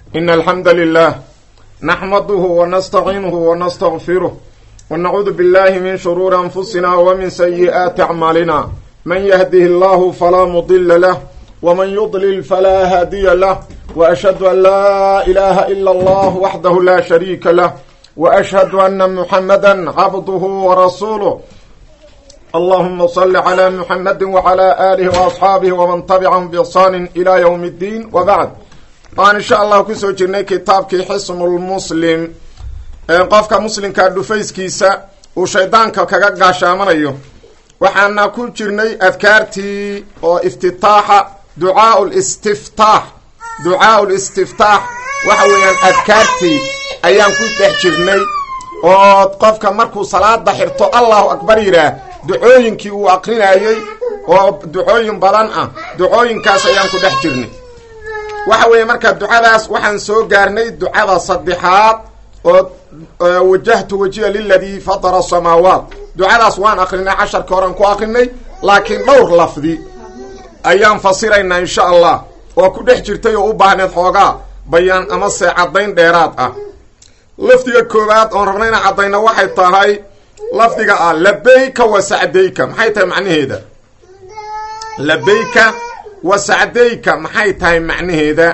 إن الحمد لله نحمده ونستعينه ونستغفره ونعوذ بالله من شرور أنفسنا ومن سيئات أعمالنا من يهده الله فلا مضل له ومن يضلل فلا هادي له وأشهد أن لا إله إلا الله وحده لا شريك له وأشهد أن محمدا عبده ورسوله اللهم صل على محمد وعلى آله وأصحاabه ومن تبعهم بإحsaan إلى yوم الدين وبعد waan in sha allah kusoo jirnay kitaabkii xisnulmuslim qofka muslimka dhufayskiisa uu shaydaanka kaga gaashaamanayo waxaana ku jirnay adkaartii oo iftitaaxa ducaa listiftaax ducaa listiftaax waxa weeyaan adkaartii ayaan ku dhex jirnay oo qofka markuu salaada xirto allahu akbar yidhaah ducooyinkii uu aqrinayey oo ducooyin badan ah ducooyinkaas ayaan ku dhex jirnay waxa weeye marka ducadaas waxaan soo gaarnay ducada saddexaad oo wajahtu wajiha liladii fatara samaawaat ducadaas waan akrinay casharka horean ku akrinay laakiin dhowr lafdi ayaan fasiraynaa insha allah oo ku dhex jirtay oo u baahneed xoogaa bayaan ama se caddayn dheeraad ah lafdiga koowaad oon rabna inaan caddayno waxay tahay lafdiga ah labayka wa sacdayka maxay tahay macnaheeda labayka wa sacdayka maxay tahay macnaheeda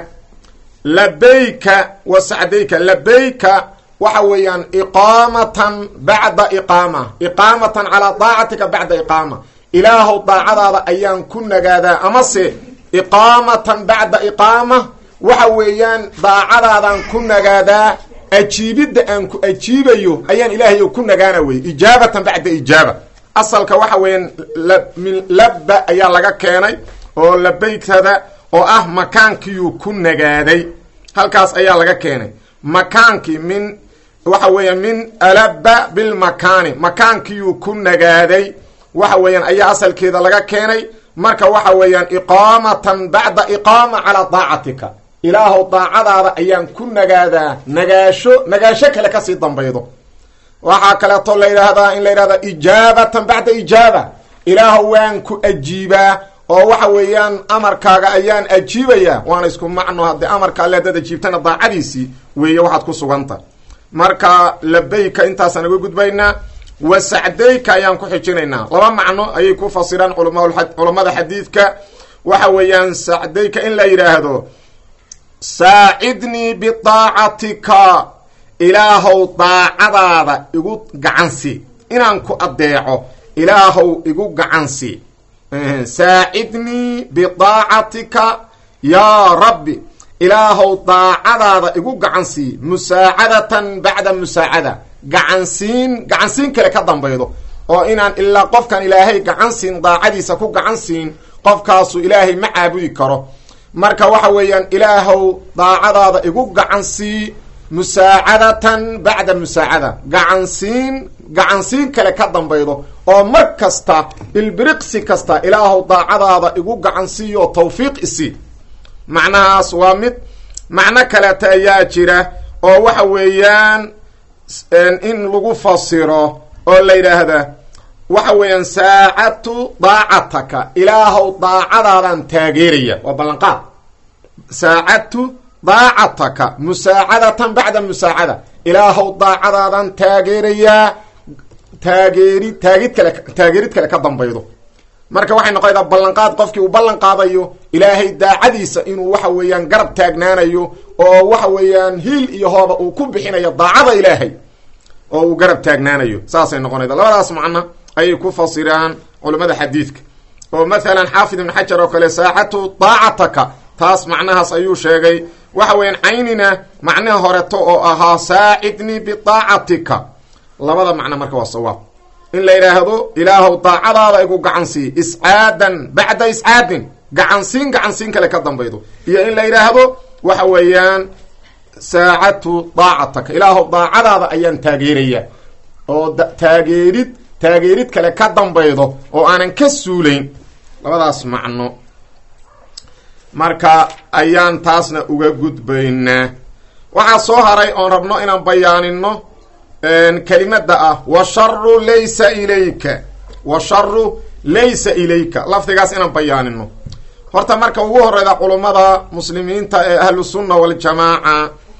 labayka wa sacdayka labayka waxa weeyaan iqaamatan bacda iqaama iqaamatan calaa daacatika bacda iqaama ilaahow daacadaada ayaan ku nagaadaa amase iqaamatan bacda iqaama waxa weeyaan daacadaadaan ku nagaadaa ajiibidda aan ku ajiibayo ayaan ilaahayo ku nagaana weye ijaabatan bacda ijaaba asalka waxa weeyaan min labba ayaa laga keenay oo labaykada oo ah makaankiiyuu ku nagaaday halkaas ayaa laga keenay makaankii min waxa weeyaan min alaba bilmakaani makaankiyuu ku nagaaday waxa weeyaan ayaa asalkeeda laga keenay marka waxa weeyaan iqaamatan bacda iqaama calaa daacatika ilaahow daacadaada ayaan ku nagaadaa nagaasho nagaasho kale kasii dambaydo waxaa kaleeto la yidhaahdaa in la yidhahda ijaabatan bacda ijaaba ilaahow waan ku ajiibaa oo waxa weeyaan amarkaaga ayaan ajiibayaa waana isku macno haddii amarka alle hadaad ajiibtana daacadiisii weeye waxaad ku suganta marka labayka intaasaan uga gudbaynaa wa sacdayka ayaan ku xijinaynaa laba macno ayay ku fasiraan culammada xadiidka waxa weeyaan sacdayka in la yidhaahdo saacidnii bidaacatika ilaahow daacadaada igu gacansi inaan ku adeeco ilaahow igu gacansi saacidnii bidaacatika yaa rabbi ilaahow daacadaada igu gacansii musaacadatan bacda musaacada gacansiin gacansiin kale ka dambaydo oo inaan ilaa qofkan ilaahay gacansiin daacadiisa ku gacansiin qofkaasu ilaahay ma caabudi karo marka waxa weeyaan ilaahow daacadaada igu gacansii musaacadatan bacda musaacada gacansiin gacansiin kale ka dambaydo oo mar kasta ilbiriqsi kasta ilaahow daacadaada igu gacansiiyo tawfiiq isi macnahaas waa mid macno kaleeta ayaa jira oo waxa weeyaan in lagu fasiro oo la yidhaahda waxa weeyaan saacatu daacataka ilaahow daacadaadaan taageeraya waa ballanqaad saacadtu daacataka musaacadatan bacda musaacada ilaahow daacadaadaan taageerayaa taageeri taagid kale taageerid kale ka dambaydo marka waxay noqonaydaa ballanqaad qofkii uu ballan qaadayo ilaahay daacadiisa inuu waxa weeyaan garab taagnaanayo oo waxa weeyaan hiil iyo hooba uu ku bixinayo daacada ilaahay oo uu garab taagnaanayo saasay noqonayda labadaas macno ayay ku fasiraan culammada xadiidka oo mathalan xaafid ibn xajar oo kale saacatu daacataka taas macnahaas ayuu sheegay waxa weeyaan caynina macnaha horeto oo ahaa saacidnii bidaacatika labada macno marka waa sawaab in la yidhaahdo ilaahow daacadaada igu gacansii iscaadan bacda iscaadin gacansiin gacansiin kale ka dambaydo iyo in la yidhaahdo waxa weeyaan saacatu daacataka ilaahow daacadaada ayaan taageeraya oo taageerid taageerid kale ka dambaydo oo aanan ka suulayn labadaas macno marka ayaan taasna uga gudbaynaa waxaa soo haray oon rabno inaan bayaanino kelimada ah washaru laysa ilayka washaru laysa ilayka lafdigaas inaan bayaanino horta marka ugu horeyda culummada muslimiinta ee ahlu sunna waljamaaca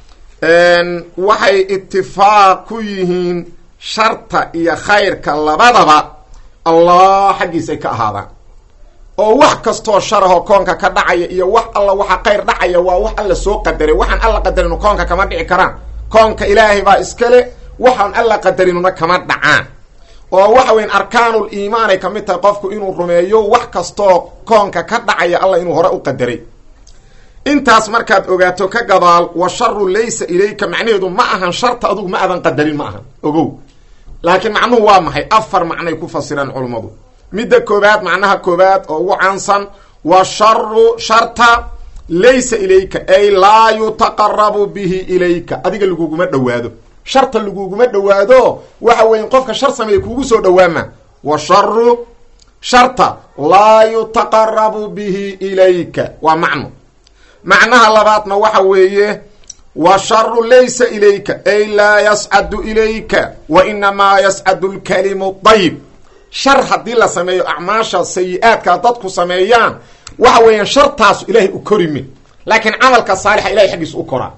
waxay itifaaq ku yihiin sharta iyo khayrka labadaba allah xaggiisay ka ahaadaan oo wax kastoo sharahoo koonka ka dhacaya iyo wax alla waxa khayr dhacaya waa wax alla soo qadaray waxaan alla qadarinu koonka kama dhici karaan koonka ilaahay baa iskale waxaan alla qadarinuna kama dhacaan oo waxa weyan arkaanul iimaanay ka mid tahay qofku inuu rumeeyo wax kastoo koonka ka dhacaya alla inuu hore u qadaray intaas markaad ogaato ka gadaal wa sharu laysa ilayka macnaheedu ma ahan sharta adugu ma adan qadarin ma ahan ogow laakiin macnuhu waa maxay afar macnay ku fasiraan culummadu midda koobaad macnaha koobaad oo ugu caansan wa sharu sharta laysa ilayka ay laa yutaqarabu bihi ilayka adiga laguguma dhowaado sharta laguguma dhowaado waxa weya qofka shar sameeya kuugu soo dhowaama wa sharu sharta laa yutaqarabu bihi ilayka waa macno macnaha labaadna waxa weeye wa sharu laysa ilayka ay laa yascadu ilayka wa inamaa yascadu lkalimu dayib shar haddii la sameeyo acmaasha sayi-aadka dadku sameeyaan waxa weeyaan shartaasu ilaahay u korimi laakiin camalka saalixa ilahay xaggiisu u koraa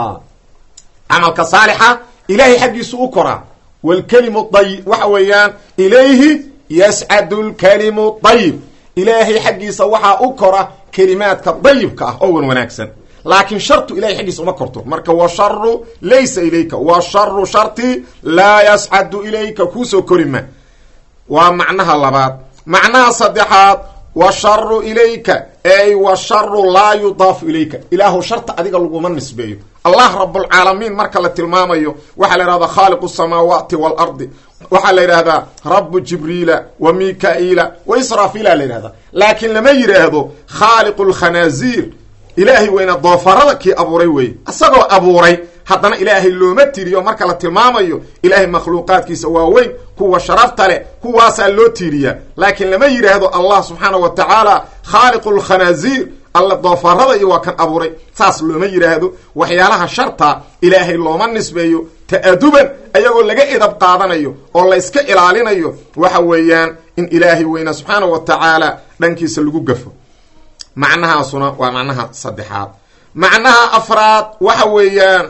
camalka saalixa ilahay xaggiisu u koraa wlkalimu dayib waxa weeyaan ilayhi yascadu lkalimu dayib ilaahay xaggiisa waxaa u kora kelimaadka dayibka ah oo wan wanaagsan laakiin shartu ilahay xaggiisa uma korto marka wa sharu laysa ilayka wa sharu sharti laa yascadu ilayka kuusoo korima waa macnaha labaad macnaha saddexaad wa sharu ilayka ey wa sharu laa yudaafu ilayka ilaahu sharta adiga laguma nisbeeyo allah rabulcaalamiin marka la tilmaamayo waxaa la yidhahdaa khaaliqu samaawaati waalardi waxaa la yidhaahdaa rabu jibriila wa mika-iila wa israafiila la yidhahdaa laakiin lama yidhaahdo khaaliqu lkhanaaziir ilaahay weyna doofarada kii abuuray weeye isagoo abuuray haddana ilaahay looma tiriyo marka la tilmaamayo ilaahay makhluuqaadkiisa waa weyn kuwa sharafta leh kuwaasaa loo tiiriyaa laakiin lama yidhaahdo allah subxaana wa tacaala khaaliqu lkhanaaziir alla doofarada iyo waa kan abuuray saas looma yidhaahdo waxyaalaha sharta ilaahay looma nisbeeyo ta'aduban ayagoo laga edab qaadanayo oo la yska ilaalinayo waxa weeyaan in ilaahay weyna subxaana wa tacaala dhankiisa lagu gafo macnahaasuna waa macnaha saddexaad macnaha afraad waxa weeyaan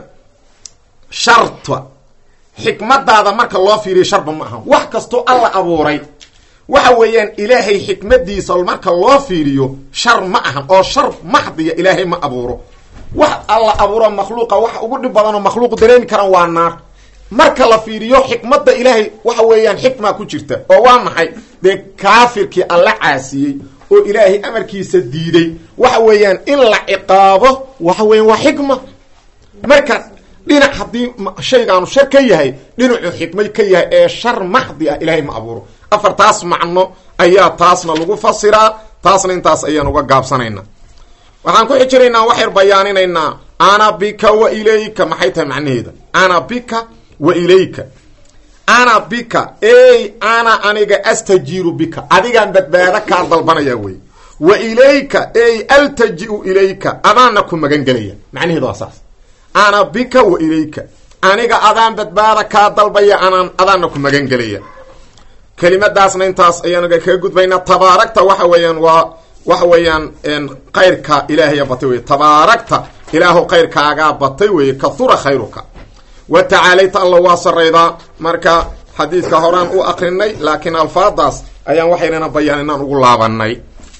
sharta xikmadaada marka loo fiiriyo sharba ma aha wax kastoo alla abuuray waxa weeyaan ilaahay xikmadiisa marka loo fiiriyo shar ma ahan oo shar maxdiya ilaahay ma abuuro wax alla abuuro makhluuqa waxa ugu dhib badanoo makhluuqu dareemi karaan waa naar marka la fiiriyo xikmadda ilaahay waxa weeyaan xikmaa ku jirta oo waa maxay dee kaafirkii alla caasiyey oo ilaahay amarkiisa diiday waxa weeyaan in la ciqaabo waxa weeyaan waa xikma marka dhinac haddii shaygaanu shar ka yahay dhinacuu xikmay ka yahay ee shar maxdi ah ilaahay ma abuuro afartaas macno ayaa taasna lagu fasiraa taasna intaas ayaan uga gaabsanaynaa waxaan ku xijiraynaa waxayr bayaaninaynaa ana bika wa ilayka maxay tahay macnaheeda ana bika wa ilayka ana bika ey ana aniga astajiiru bika adigaan badbaado kaa dalbanaya wey wa ilayka ey altaji-u ilayka adaanna ku magan gelaya macnaheeda waa saas ana bika wa ilayka aniga adaan badbaada kaa dalbaya anaan adaanna ku magan gelaya kelimadaasna intaas ayaanaga kaga gudbaynaa tabaaragta waxa weeyaan waa waxa weeyaan kayrka ilaahaya batay wey tabaaragta ilaahu kayrkaagaa batay weeye kahura khayruka wa tacaalayta alla waa saraydaa marka xadiidka horaan u akrinay laakiin alfaadaas ayaan waxaynana bayaan inaan ugu laabanay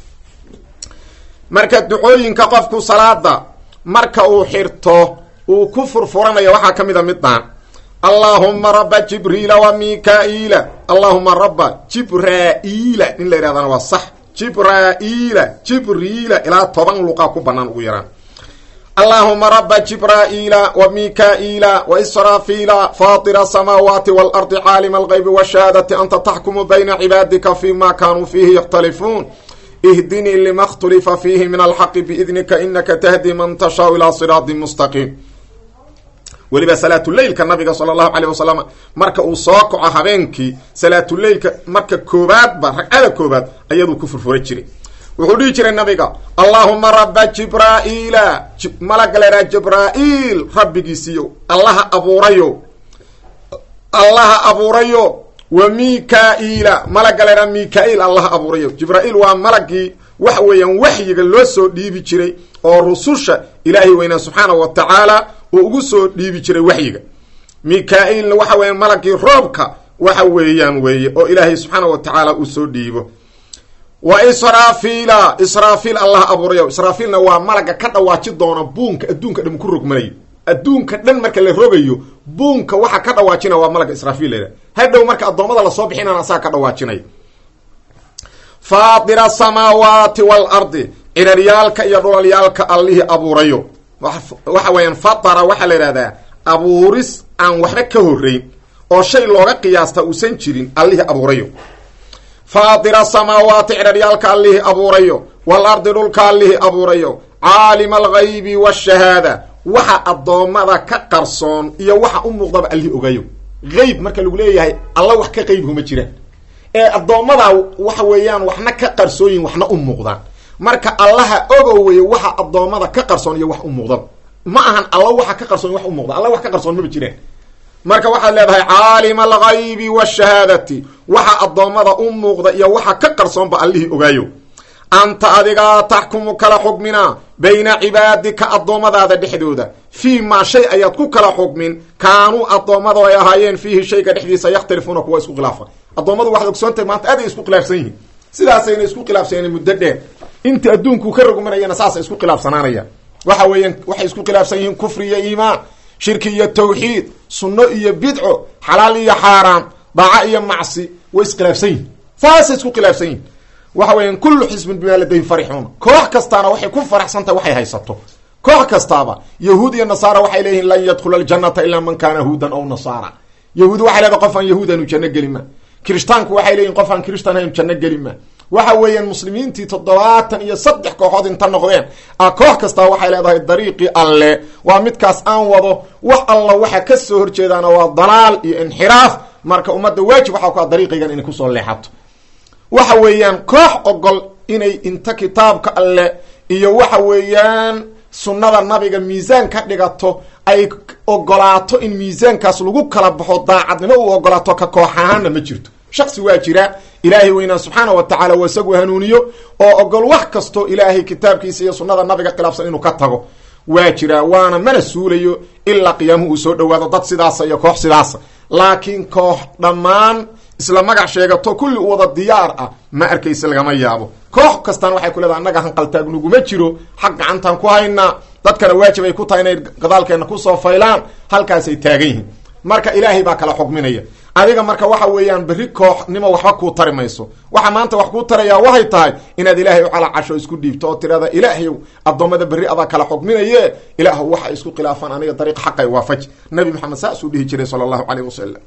marka ducooyinka qofku salaada marka uu xirto uu ku furfuranaya waxaa ka mid a midaan allaahuma raba jibriila wa mika-iila allaahuma raba jibraa'iila in la yidhahdana waa sax jibraa'iila jibriila ilaa toban luqaa ku bannaan ugu yaraan allaahuma raba jibraa'iila wa mika-iila wa israafiila faatira asamaawaati waalardi caalima algaybi washahaadati anta taxkumu bayna cibaadika fi ma kaanuu fiihi yakhtalifuun ihdinii lima اkhtulifa fiihi min alxaqi biidnika inaka tahdi man tashaau ilaa siraadi mustaqiim weliba salaatuleylka nabiga sala allahu caleyh wasalam marka uu soo kaco habeenkii salaatuleylka marka koobaadba ragcada koobaad ayaduu ku furfura jiray wuxuu dhihi jiray nabiga allaahuma raba jibraa'iila malaga leeraa jibraa'iil rabbigiisiiyo allaha abuurayo allaha abuurayo wa mika-iila malaga leeraa mika-iil allaha abuurayo jibraa'iil waa malagii waxa weeyaan waxyiga loo soo dhiibi jiray oo rususha ilaahay weynaa subxaana wa tacaala uu ugu soo dhiibi jiray waxyiga mika-iilna waxa weeyaan malagii roobka waxa weeyaan weeye oo ilaahay subxaana wa tacaala uu soo dhiibo wa israafiila israafiil allah abuurayo israafiilna waa malaga ka dhawaaji doona buunka adduunka dhan ku rogmanayo adduunka dhan marka la rogayo buunka waxa ka dhawaajina waa malaga israafiil la hadhow marka addoommada lasoo bixinana asaga ka dhawaajinaya faatira asamaawaati waalardi ciraryaalka iyo dhulalyaalka allihii abuurayo waxa weeyaan fatara waxaa la yidhahdaa abuuris aan waxba ka horreyn oo shay looga qiyaasta uusan jirin allihii abuurayo faatira asamaawaati ciraryaalka allihii abuurayo waalardi dhulka allihii abuurayo caalima alghaybi waashahaada waxa addoommada ka qarsoon iyo waxa u muuqdaba allihii ogayo qeyb marka lagu leeyahay alla wax ka qeybhuma jiraan ee addoommada waxa weeyaan waxna ka qarsooyin waxna u muuqdaan marka allaha ogo weye waxa addoommada ka qarsoon iyo wax u muuqdaba ma ahan alla waxa ka qarsoon wax u muuqda alla wax ka qarsoon maba jiraan marka waxaad leedahay caalima alghaybi waashahaadati waxa addoommada u muuqda iyo waxa ka qarsoonba allihii ogaayo anta adigaa taxkumu kala xugminaa bayna cibaadika addoommadaada dhexdooda fii maa shay ayaad ku kala xugmin kaanuu addoommadu ay ahaayeen fiihi shayga dhexdiisa yakhtalifuuna kuwa isku khilaafa addoommadu waxaad ogsoontahay maanta aad ay isku khilaafsan yihiin sidaasayna isku khilaafsaneen muddo dheer inta adduunkuu ka rogmanayana saasay isku khilaafsanaanayaan waxa weeyaan waxay isku khilaafsan yihiin kufri iyo iimaan shirki iyo tawxiid sunno iyo bidco xalaal iyo xaaraam daaco iyo macsi way iskhilaafsan yihin saasay isku khilaafsan yihin waxa weeyaan kullu xisbin bimaa ladayhim farixuuna koox kastaana waxay ku faraxsantahay waxay haysato koox kastaaba yahuud iyo nasaara waxay leeyihin lan yadkhula aljannata ilaa man kaana huudan aw nasaara yahuud waxay leedahay qof aan yahuud aanu janno gelin ma kirishtaanku waxay leeyihin qof aan kirishtaan aanu janno gelin ma waxa weeyaan muslimiintii toddobaatan iyo saddex kooxood inta noqdeen a koox kastaa waxay leedahay dariiqii alle waa midkaas aan wado wax alla waxa ka soo horjeedaana waa dalaal iyo inxiraaf marka ummadda waajib waxaa ku a dariiqaygan inay kusoo leexato waxa weeyaan koox ogol inay inta kitaabka alle iyo waxa weeyaan sunnada nabiga miisaan ka dhigato ay ogolaato in miisaankaas lagu kala baxo daacadnimo uu ogolaato ka koox ahaanna ma jirto shaksi waa jira ilaahay weynaa subxaana wa tacaala waa isagu hanuuniyo oo ogol wax kastoo ilaahay kitaabkiisa iyo sunnada nabiga khilaafsan inuu ka tago waa jiraa waana mana suulayo ilaa qiyaamuhu uu soo dhawaado dad sidaasa iyo koox sidaasa laakiin koox dhammaan isla magac sheegato kulli u wada diyaar ah ma arkaysa lagama yaabo koox kastaan waxay ku leedahay annaga hanqaltaagnuguma jiro xaq gacantaan ku haynaa dadkana waajib ay ku tahay inay gadaalkeenna kusoo faylaan halkaasay taagan yihiin marka ilaahay baa kala xugminaya adiga marka waxa weeyaan berri kooxnimo waxba kuu tari mayso waxa maanta wax kuu tarayaa waxay tahay inaad ilaahay u calacasho isku dhiibto oo tirahda ilaahayow addoommada berri adaa kala xugminaye ilaahw waxa isku khilaafaan aniga dariiq xaqay waafaji nabi maxamed saasuu dhihi jiray sala allahu caleyh wasalam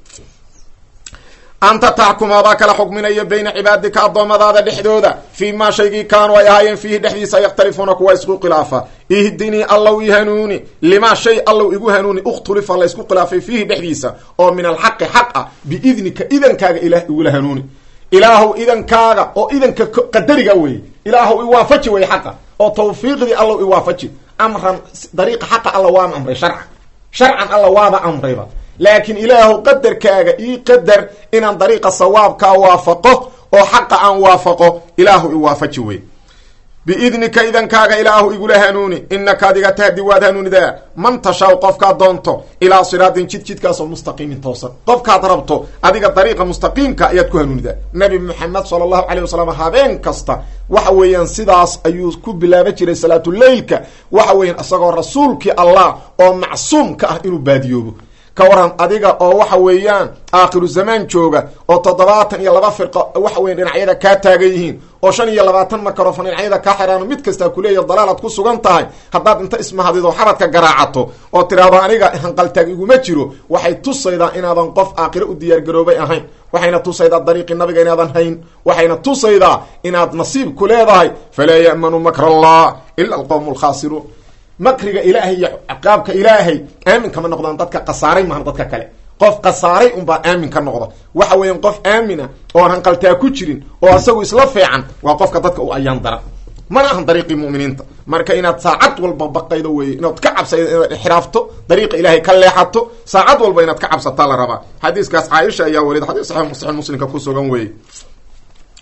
anta taxkum adaa kala xugminaya bayna cibaadika addoommadaada dhexdooda fii maa shaygii kaanuu ay ahaayeen fiihi dhexdiisa yakhtalifuuna kuwa isku khilaafa ihdinii allow i hanuuni limaa shay allow igu hanuuni ukhtulifa la isku khilaafay fiihi dhexdiisa oo min alxaqi xaq ah biidnika idankaaga ilaah igula hanuuni ilaahow idankaaga oo idanka qadariga weeye ilaahow iwaafaji wey xaqa oo tawfiiqdii allow iwaafaji amran dariiqa xaqa alla waama amray sharcan sharcan alla waaba amrayba laakiin ilaahu qadarkaaga ii qadar inaan dariiqa sawaabkaa waafaqo oo xaqa aan waafaqo ilaahu iwaafaji wey biidnika idankaaga ilaahu igula hanuuni inaka adiga tahdi waad hanuunidaa man tashaw qofkaad doonto ilaa siraatin jid jidkaasoo mustaqiimin toosan qofkaad rabto adiga dariiqa mustaqiimka ayaad ku hanuunidaa nabi moxamed sala allahu caleyh wasalam habeen kasta waxa weeyaan sidaas ayuu ku bilaaban jiray salaatuleylka waxa weeyaan isagoo rasuulkii allah oo macsuumka ah inuu baadiyoobo ka waran adiga oo waxa weeyaan aakhiru zamaan jooga oo toddobaatan iyo laba firqo waxa weyan dhinacyada kaa taagan yihiin oo shan iyo labaatan makarofon dhinacyada kaa xidhaan mid kastaa kuleeya dalaalaad ku sugan tahay haddaad inta ismahadido xabadka garaacato oo tiraahdo aniga hanqaltaag iguma jiro waxay tusaydaa inaadan qof aakhiro u diyaargaroobay ahayn waxayna tusaydaa dariiqii nabiga inaadan hayn waxayna tusaydaa inaad nasiib ku leedahay falaa ya'manu makr allah ila alqowmu alkhaasiruun makriga ilaahay iyo ciqaabka ilaahay aamin kama noqdaan dadka khasaaray maahan dadka kale qof khasaaray unbaa aamin ka noqda waxa weeyaan qof aamina oo aan hanqaltaa ku jirin oo isagu isla fiican waa qofka dadka u ayaan daran mana ahan dariiqii mu'miniinta marka inaad saacad walba baqaydo weeye inaad ka cabsaydo inaad ixraafto dariiqa ilaahay ka leexato saacad walba inaad ka cabsataa la rabaa xadiiskaas caaisha ayaa warida xadiis saxiix muslimka ku sugan weeye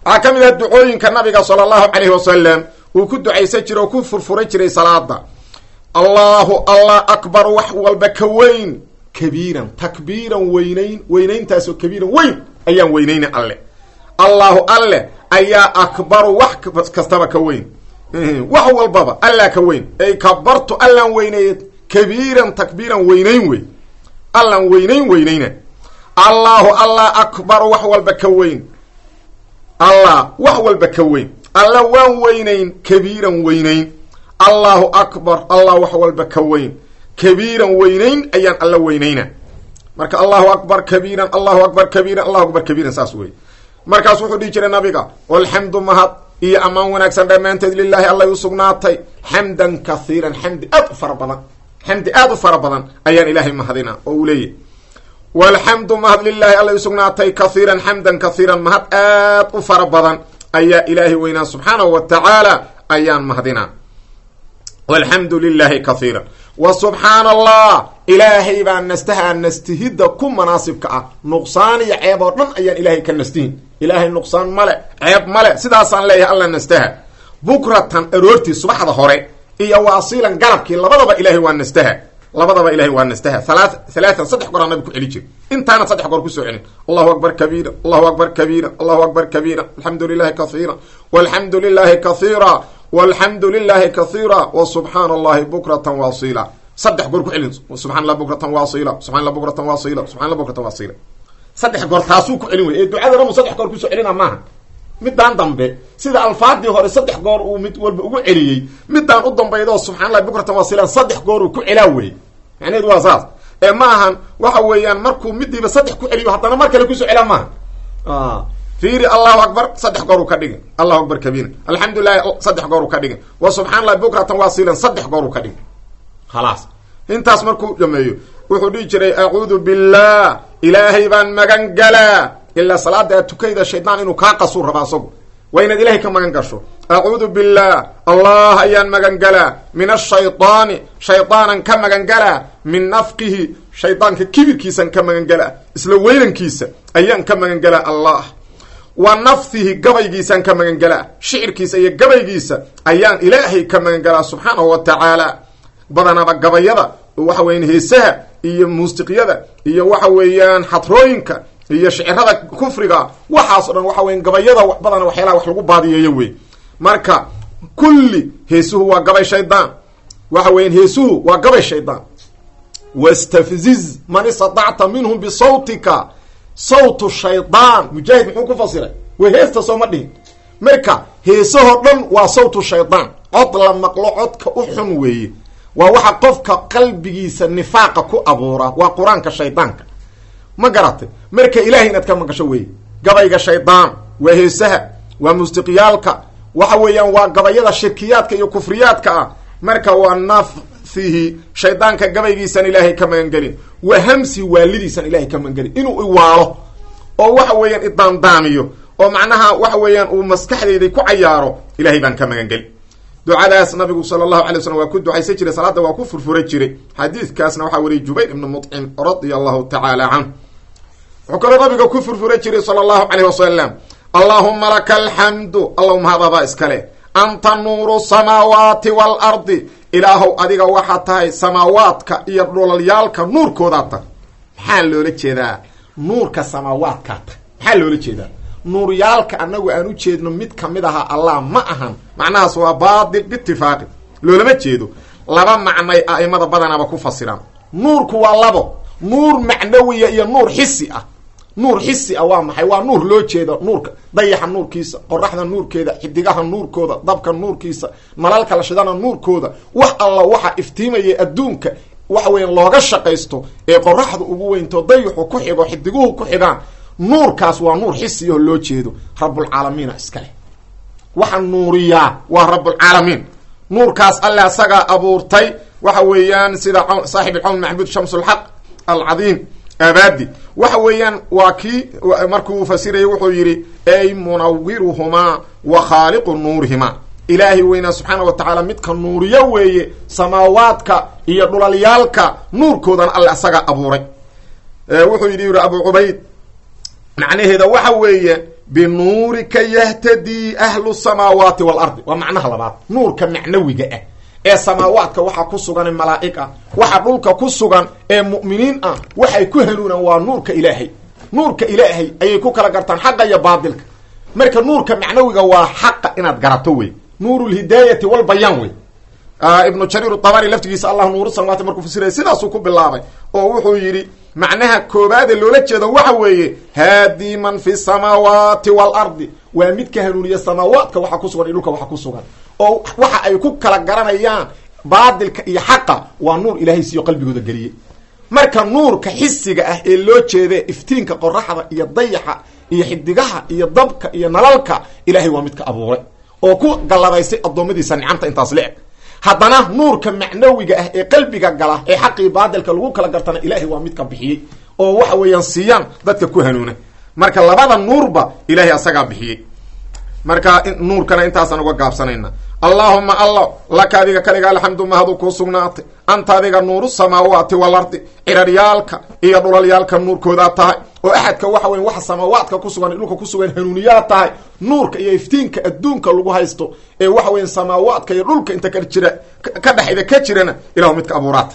waxaa ka mid ah ducooyinka nabiga sala allahu calayhi wasalam uu ku ducaysan jiray oo ku furfuran jiray salaada allahu allah akbar wax walba ka weyn kabiiran takbiiran weynayn weynayntaasoo kabiiran weyn ayaan weynayna alle allahu alle ayaa akbaru wax kastaba ka weyn wax walbaba allaa ka weyn ay kabartu allaan weyneeye kabiiran takbiiran weynayn wey allaan weynayn weynayna allahu allah akbaru wax walba ka weyn allah wax walba ka weyn alla waan weynayn kabiiran weynayn allahu akbar allah wax walba ka weyn kabiiran weynayn ayaan alla weynayna marka allahu akbar kabiiran allahu akbar kabiiran allahu akbar kabiiran saas wey markaas wuxuu dhihi jiray nabiga walxamdu mahad iyo ammaan wanaagsan dhammaanteed lilaahi allay u sugnaatay xamdan kahiiran xamdi aad u fara badan xamdi aad u fara badan ayaan ilaahay mahadina oo uu leeyahy walxamdu mahad lilaahi allay u sugnaatay kahiiran xamdan kahiiran mahad aad u fara badan ayaa ilaahay weynaa subxaanahu wa tacaala ayaan mahadinaa walxamdu lilaahi kahiiran wa subxaana allah ilaahay baa nastaha nastihidda ku manaasibka ah nuqsaan iyo ceeb oo dhan ayaan ilaahay ka nastihin ilaahay nuqsaan male ceeb male sidaasaan leeyahay alla nastaha bukratan aroortii subaxda hore iyo waasiilan galabkii labadaba ilaahay waa nastaha labadaba ilahay waa nastaha halaa halaatan saddex goraa nabi ku celi jir intaana saddex goor kusoo celin allahu akbar kabiira allahu akbar kabiira allahu akbar kabiira alxamdu lilahi kahiira walxamdu lilahi kahiira walxamdu lilahi kahiira wa subxaana allahi bukratan waasila saddex goor ku celin subxana allah bukratan waasila subxana allah bukratan waasila subxana allah bukratan waasila saddex goor taasuu ku celin wey ee ducada dhamu saddex goor kusoo celina maaha midaan dambe sida alfaadii hore saddex goor uu mid walba ugu celiyey midaan u dambaydo subxana allahi bukratan waasila saddex goor uu ku celaa wey macnaheedu waa saas ee ma ahan waxa weeyaan markuu midiiba saddex ku celiyo haddana mar kale kusoo celaa maaha fiiri allahu akbar saddex goor uu ka dhigin allahu akbar kabiira alxamdulilahi saddex goor uu ka dhigin wa subxana allahi bukratan waasilan saddex goor uu ka dhigin khalaas intaas markuu dhameeyo wuxuu dhihi jiray acuudu billah ilaahay baan magan galaa ilaa salaada aad tukayda shaydaan inuu kaa qasuu rabaa asagu waa inaad ilahay ka magan gasho acuudu billah allah ayaan magan galaa min ashaydaani shaydaanan ka magan galaa min nafqihi shaydaanka kibirkiisan ka magan galaa isla weynankiisa ayaan ka magan galaa allah wa nafhihi gabaygiisaan ka magan galaa shicirkiisa iyo gabaygiisa ayaan ilaahay ka magan galaa subxaanahu wa tacaala badanaba gabayada waxa weyan heesaha iyo muusiqyada iyo waxa weeyaan xadrooyinka iyo shicirada kufriga waxaas o dhan waxa weyan gabayada badana waxyaalaha wax lagu baadiyeeyo wey marka kulli heesuhu waa gabay shaydaan waxa weyan heesuhu waa gabay shaydaan wastafziz man istatacta minhum bisawtika sawtu shaydaan mujaahid muxuu ku fasiray way heesta sooma dhihin marka heesahoo dhan waa sawtu shaydaan cod la maqlo codka u xun weeye waa waxa qofka qalbigiisa nifaaqa ku abuura waa qur-aanka shaydaanka ma garatay marka ilahay inaad ka maqasho weeye gabayga shaydaan waa heesaha waa mustiqyaalka waxa weeyaan waa gabayada shirkiyaadka iyo kufriyaadka ah marka waa nafhihi shaydaanka gabaygiisan ilaahay ka magangelin wa hamsi waalidiisan ilahay ka magangelin inuu iwaalo oo waxa weeyaan idaandaamiyo oo macnaha waxa weeyaan uu maskaxdeyda ku cayaaro ilahay baan ka magangelin ducadaas nabigu sala allahu alay waslm waa ku ducaysan jiray salaada waa ku furfura jiray xadiidkaasna waxaa wariyay jubayr ibnu muطcim radia allahu tacaala canh wuxuu kaloo nabiga ku furfura jiray sala allahu caleyh wasalam allaahuma laka alxamdu allahuma hadadaa iskale anta nuuru samaawaati waalardi ilaahow adiga waxaa tahay samaawaadka iyo dhulalyaalka nuurkoodaa tahay maxaa loola jeedaa nuurka samaawaadkaa tahay maxaa loola jeedaa nuuryaalka annagu aan u jeedno mid kamid ahaa allah ma ahan macnahaas waa baatil biitifaaqi loolama jeedo laba macnay a'imada badanaaba ku fasiraan nuurku waa labo nuur macnawiya iyo nuur xisi ah nuur xisi ah waa maxay waa nuur loo jeedo nuurka dayaxa nuurkiisa qoraxda nuurkeeda xidigaha nuurkooda dabka nuurkiisa nalalka la shidana nuurkooda wax alla waxa iftiimaya adduunka waxa weya looga shaqaysto ee qoraxda ugu weynto dayaxu ku xigo xidiguhu ku xigaan nuurkaas waa nuur xisiyaho loo jeedo rabulcaalamiina iskale waxa nuuriyaa waa rabulcaalamiin nuurkaas alle asagaa abuurtay waxa weeyaan sida saaxib alcawn maxbuud shamsulxaq alcadiim abaadi waxa weeyaan waa kii markuu fasirayay wuxuu yidhi ey munawiruhumaa wa khaaliqu nuurihimaa ilaahay weynaa subxaana wa tacaala midka nuuriyo weeye samaawaadka iyo dhulalyaalka nuurkoodana alle asagaa abuuray wuxuu yidhi yidhi abu cubayd macnaheeda waxa weeye binuurika yahtadii ahlu samaawaati waalardi waa macnaha labaad nuurka macnawiga ah ee samaawaadka waxaa ku sugan malaa'ig ah waxa dhulka ku sugan ee mu'miniin ah waxay ku hanuunaan waa nuurka ilaahay nuurka ilaahay ayay ku kala gartaan xaqa iyo baadilka marka nuurka macnawiga waa xaqa inaad garato wey nuur lhidaayati walbayaan wey ibnu jariir dabari laftigiisa allah nuuru samaawaati markuu fasiraya sidaasuu ku bilaabay oo wuxuu yidhi macnaha koobaade loola jeedo waxa weeye haadii man fi samaawaati waalardi waa midka hanuuniya samaawaadka waxa ku sugan iyo dhulka waxa ku sugan oo waxa ay ku kala garanayaan baadilka iyo xaqa waa nuur ilaahay siiyo qalbigooda geliyey marka nuurka xisiga ah ee loo jeede iftiinka qoraxda iyo dayaxa iyo xidigaha iyo dabka iyo nalalka ilaahay waa midka abuuray oo ku galladaysay addoommadiisa nicamta intaas le-eg haddana nuurka macnawiga ah ee qalbiga gala ee xaqii baadilka lagu kala gartana ilaahay waa midka bixiyey oo waxa weeyaan siiyaan dadka ku hanuuna marka labada nuurba ilaahay asagaa bixiyey marka nuurkana intaasaan uga gaabsanayna allaahuma allo laka adiga kaliga alxamdu mahadu kuu sugnaatay anta adiga nuuru samaawaati walardi ciraryaalka iyo dhulalyaalka nuurkoodaa tahay oo axadka waxa weya waxa samaawaadka ku sugan dhulka ku sugan hanuuniyaa tahay nuurka iyo iftiinka adduunka lagu haysto ee waxa weya samaawaadka iyo dhulka inta ka jira ka dhexda ka jirana ilahu midka abuuraata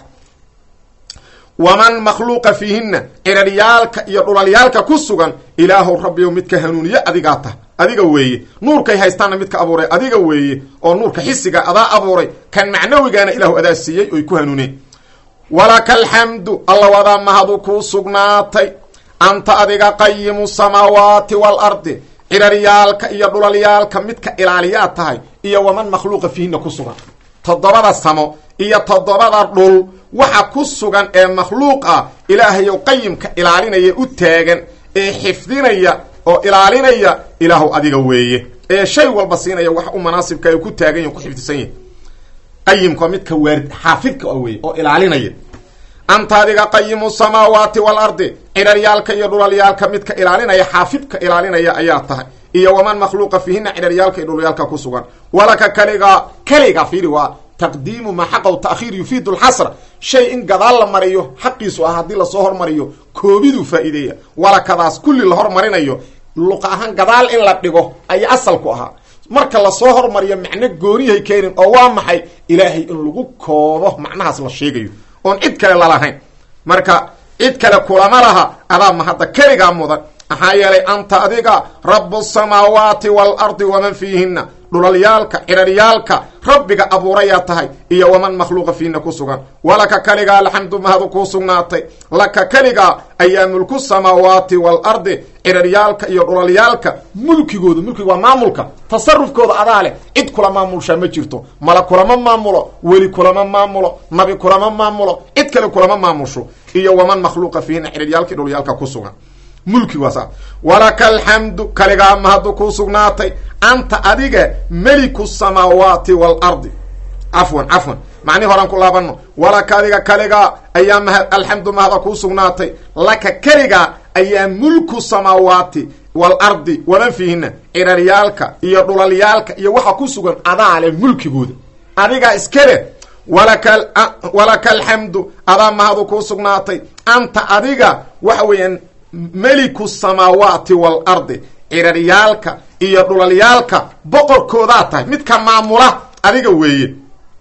waman makhluuqa fiihina ciraryaalka iyo dhulalyaalka ku sugan ilaahu rabbiyow midka hanuuniye adigaa tahay adiga weeye nuurkay haystaanna midka abuuray adiga weeye oo nuurka xisiga adaa abuuray kan macnawigaana ilaahu adaa siiyey oy ku hanuuneen walaka alxamdu alla wadaa mahadu kuu sugnaatay anta adiga qayimu samaawaati waalardi ciraryaalka iyo dhulalyaalka midka ilaaliyaa tahay iyo waman makhluuqa fiihina ku sugan toddobada samo iyo toddobada dhul waxa ku sugan ee makhluuq ah ilaahayow qayimka ilaalinaya u taagan ee xifdinaya oo ilaalinaya ilaahu adiga weeye ee shay walba siinaya wax u manaasibka ay ku taagan yahi ku xifdisan yahi qayimka midka waarid xaafidka a weye oo ilaalinaya anta adiga qayimu samaawaati waalardi ciraryaalka iyo dhulalyaalka midka ilaalinaya xaafidka ilaalinaya ayaa tahay iyo waman makhluuqa fiihina ciraryaalka iyo dhulalyaalka ku sugan walaka kaliga kaliga fiiri waa taqdiimu maa xaqaw ta'khiir yufiidu lxasra shay in gadaal la mariyo xaqiisu ah haddii lasoo hormariyo koobiduu faa'iideeya walakadaas kulli la hormarinayo luqa ahaan gadaal in la dhigo ayaa asalku ahaa marka lasoo hormariyo macno gooniyahay keenin oo waa maxay ilaahay in lagu koobo macnahaas la sheegayo oon cid kale lalahayn marka cid kale kulama laha adaa ma hadda keligaa mudan maxaa yeelay anta adiga rabu samaawaati waalardi waman fiihina dhulalyaalka ciraryaalka rabbiga abuurayaa tahay iyo waman makhluuqa fiina ku sugan walaka kaligaa alxamdu mahadu kuu sugnaatay laka keligaa ayaa mulku samaawaati waalardi ciraryaalka iyo dhulalyaalka mulkigooda mulkiga waa maamulka tasarufkooda adaa leh cid kula maamulshaa ma jirto mala kulama maamulo weli kulama maamulo nabi kulama maamulo cid kale kulama maamusho iyo waman makhluuqa fiihina ciraryaalka iyo dhulalyaalka ku sugan mulki waa saa walaka alxamdu kaligaa mahadu kuu sugnaatay anta adiga meliku samaawaati waalardi cafwan cafwan macnihi horaan ku laabano walaka adiga kaligaa ayaa ma alxamdu mahada kuu sugnaatay laka keligaa ayaa mulku samaawaati waalardi waman fiihina ciraryaalka iyo dhulalyaalka iyo waxa ku sugan adaa leh mulkigooda adigaa iskale walaka walaka alxamdu adaa mahadu kuu sugnaatay anta adiga waxa weeyaan meliku samaawaati waalardi ciraryaalka iyo dhulalyaalka boqorkoodaa tahay midka maamula adiga weeye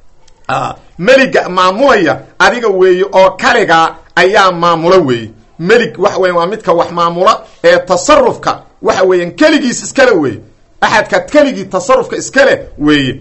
meliga maamulaya adiga weeye oo kaligaa ayaa maamula weeye melig waxa weya waa midka wax maamula ee tasarufka waxa weeyaan keligiis iskale weeye axadka keligii tasarufka iskale weeye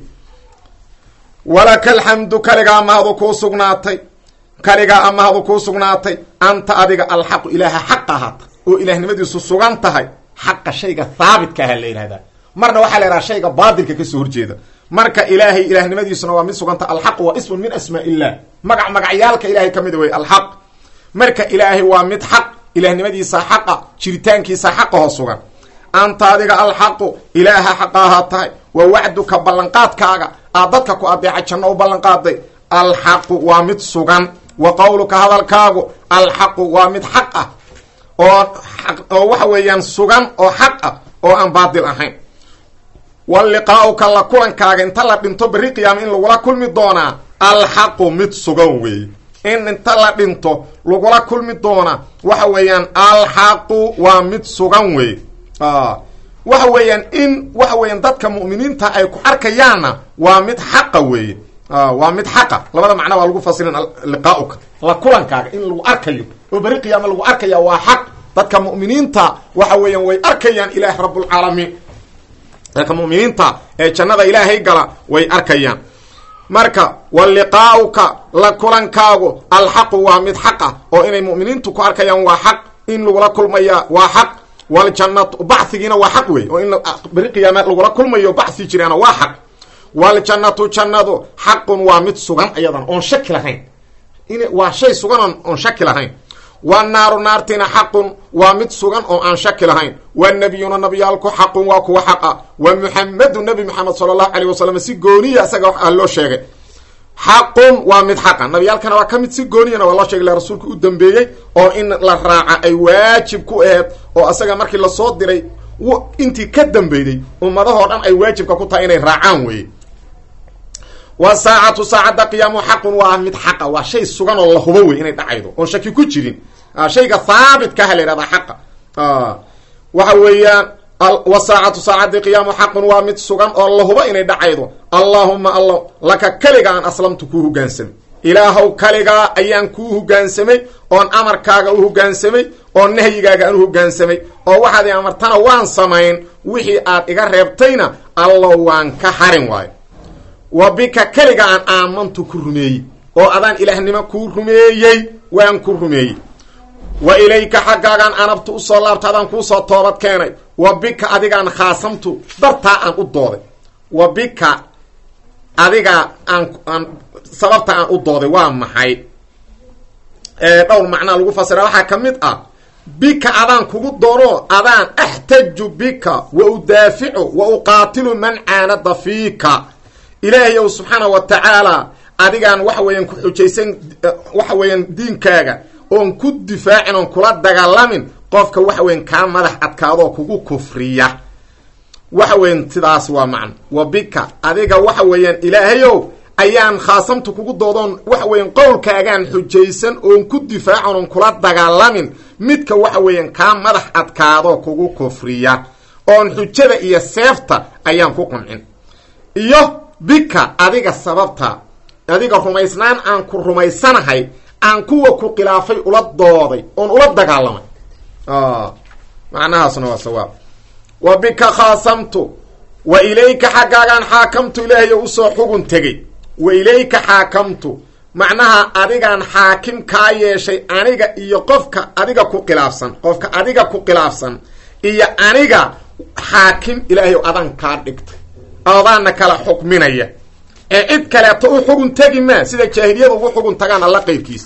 walaka alxamdu kaligaa mahadu kuu sugnaatay kaligaa amahadu kuu sugnaatay anta adiga alxaqu ilaaha xaq ahaata oo ilaahnimadiisu sugan tahay xaqa shayga haabitka aha la yihahdaa marna waxaa la yidhaha shayga baatilka kasoo horjeeda marka ilaahay ilaahnimadiisuna waa mid suganta alxaqu waa ismun min asmaa illah magac magacyaalka ilahay ka mida wey alxaq marka ilaahay waa mid xaq ilaahnimadiisa xaqa jiritaankiisa xaqahoo sugan anta adiga alxaqu ilaaha xaqa ahaa tahay waa wacduka ballanqaadkaaga aad dadka ku adeeca janno u ballanqaaday alxaqu waa mid sugan wa qowluka hadalkaagu alxaqu waa mid xaq ah oo oo waxa weeyaan sugan oo xaq ah oo aan baatil ahayn wa liqaa'uka la kulankaaga inta la dhinto berri qiyaama in lagula kulmi doonaa alxaqu mid sugan weeye in inta la dhinto lagula kulmi doonaa waxa weeyaan alxaqu waa mid sugan weeye waxa weeyaan in waxa weeyaan dadka mu'miniinta ay ku arkayaanna waa mid xaqa weeye waa mid xaqa labada macna waa lagu fasirin liqaauka la kulankaaga in lagu arkayo oo beri qiyaama lagu arkaya waa xaq dadka mu'miniinta waxa weeyaan way arkayaan ilaah rabbulcaalamiin dadka mu'miniinta ee jannada ilaahay gala way arkayaan marka wa liqaauka la kulankaagu alxaqu waa mid xaq ah oo inay mu'miniintu ku arkayaan waa xaq in lagula kulmaya waa xaq waljannatu bachigiina waa xaq wey oo in beri qiyaama lagula kulmayo baxi jiraana waa xaq waljannatu jannadu xaqun waa mid sugan ayadan oon shaki lahayn in waa shay sugan oon shaki lahayn wanaaru naartina xaqun waa mid sugan oo aan shaki lahayn wanabiyuna nabiyaalku xaqun waa kuwa xaqa wa muxamedu nabi maxamed sala allahu alayh wasalam si gooniya isaga wax ah loo sheegay xaqun waa mid xaqa nabiyaalkana waa ka mid si gooniyana waa loo sheegay la rasuulka u dambeeyey oo in la raaca ay waajib ku aheed oo asaga markii lasoo diray intii ka dambeyday ummadahoo dhan ay waajibka ku tahay inay raacaan weeye wa saacatu saacadda qiyaamu xaqun waa mid xaqa waa shay sugan oo la hubo wey inay dhacaydo oon shaki ku jirin shayga haabitka la yhahdaa xaqa waxa weeyaan wa saacatu saacaddi qiyaamu xaqun waa mid sugan oo la hubo inay dhacaydo allaahuma alla laka keliga aan aslamtu kuu hogaansamay ilaahow kaligaa ayaan kuu hogaansamay oon amarkaaga u hogaansamay oo nahyigaaga aan u hogaansamay oo waxaad i amartana waan samayn wixii aad iga reebtayna allow waan ka harin waayo wa bika keliga aan aamantu ku rumeeyey oo adaan ilaahnimo kuu rumeeyey waan ku rumeeyey wa ilayka xaggaagaan anabtu usoo laabta adaan kuusoo toobad keenay wa bika adigaan khaasamtu dartaa aan u dooday wa bika adiga aan aan sababta aan u dooday waa maxay dhowr macnaa lagu fasira waxaa ka mid ah bika adaan kugu doono adaan axtaju bika wa udaaficu wa uqaatilu man caanada fiika ilaahay ow subxaana wa tacaala adigaan waxa weeyaan ku xujaysan waxa weeyaan diinkaaga oon ku difaacin oon kula dagaalamin qofka waxa weyan kaa madax adkaadoo kugu kufriya waxa weyan sidaas waa macno wa bika adiga waxa weeyaan ilaahayow ayaan khaasamtu kugu doodoon waxa weyan qowlkaagaan xujaysan oon ku difaacin oon kula dagaalamin midka waxa weeyaan kaa madax adkaadoo kugu kufriya oon xujada iyo seefta ayaan ku quncin iyo bika adiga sababta adiga rumaysnaan aan ku rumaysanahay aan kuwa ku khilaafay ula dooday oon ula dagaalamay macnahaasna waa sawaab wa bika khaasamtu wa ilayka xaggaagaan xaakamtu ilaahay oo usoo xugun tegey wa ilayka xaakamtu macnaha adigaan xaakim kaa yeeshay aniga iyo qofka adiga ku khilaafsan qofka adiga ku khilaafsan iyo aniga xaakim ilaahay o adaan kaa dhigtay adaana kala xukminaya ee cid kaleeto u xugun tegi maa sida jaahiliyada ugu xugun tagaan alla qeybkiisa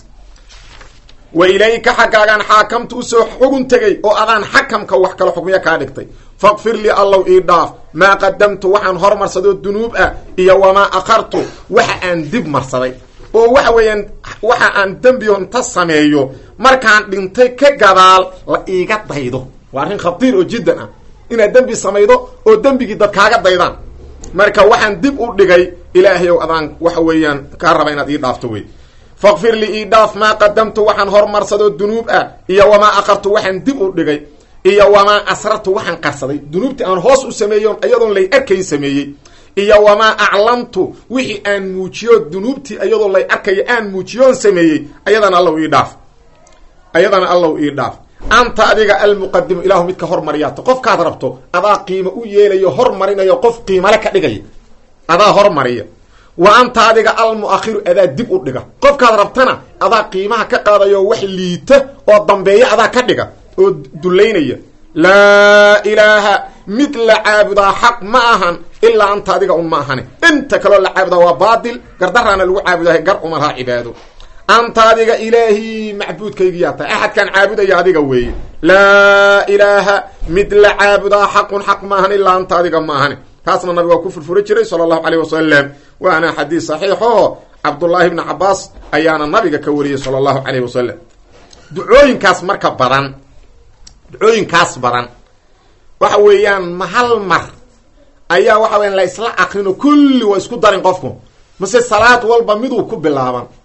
wa ilayka xaggaagaan xaakamtu usoo xugun tegay oo adaan xakamka wax kala xukmiya kaa dhigtay faqfir lii allow ii dhaaf maa qadamtu waxaan hormarsadoo dunuub ah iyo wamaa akhartu waxa aan dib marsaday oo waxa weeyaan waxa aan dembionta sameeyo markaan dhintay ka gadaal la iiga daydo waa arrin khatiir oo jiddan ah inaad dembi samaydo oo dembigii dad kaaga daydaan marka waxaan dib u dhigay ilaahay ow adaan waxa weeyaan kaa raba inaad ii dhaafto wey faqfir lii ii dhaaf maa qadamtu waxaan hormarsadoo dunuub ah iyo wamaa akhartu waxaan dib u dhigay iyo wamaa asrartu waxaan qarsaday dunuubtii aan hoos u sameeyoon iyadoon lay arkayn sameeyey iyo wamaa aclamtu wixii aan muujiyo dunuubtii iyadoo lay arkayo aan muujiyoon sameeyey ayadana allow ii dhaaf ayadana allow ii dhaaf anta adiga almuqadimu ilaahu midka hormariyaata qofkaad rabto adaa qiimo u yeelayo hormarinayo qof qiimale ka dhigaya adaa hormariya wa anta adiga almuakhiru adaa dib u dhiga qofkaad rabtana adaa qiimaha ka qaadayo wax liita oo dambeeya adaa ka dhiga oo dulaynaya laa ilaaha mid la caabudaa xaq ma ahan ilaa anta adiga un ma ahani inta kaloo la caabudaa waa baatil gardaraana lagu caabudahay gar uma laha cibaado anta adiga ilaahii macbuudkaygiyaa tahay axadkaan caabudaya adiga weeye laa ilaaha mid la caabudaa xaqun xaq ma ahan ilaa anta adiga ma ahani taasna nabiga waa ku furfuri jiray sala allahu caleyh wasalam waana xadiis saxiixo cabdullaahi bni cabaas ayaana nabiga ka wariyey sala allahu caleyh wasalam ducooyinkaas marka badan ducooyinkaas badan waxa weeyaan ma hal mar ayaa waxa weyan la isla akrino kulli waa isku darin qofku mase salaad walba miduu ku bilaaban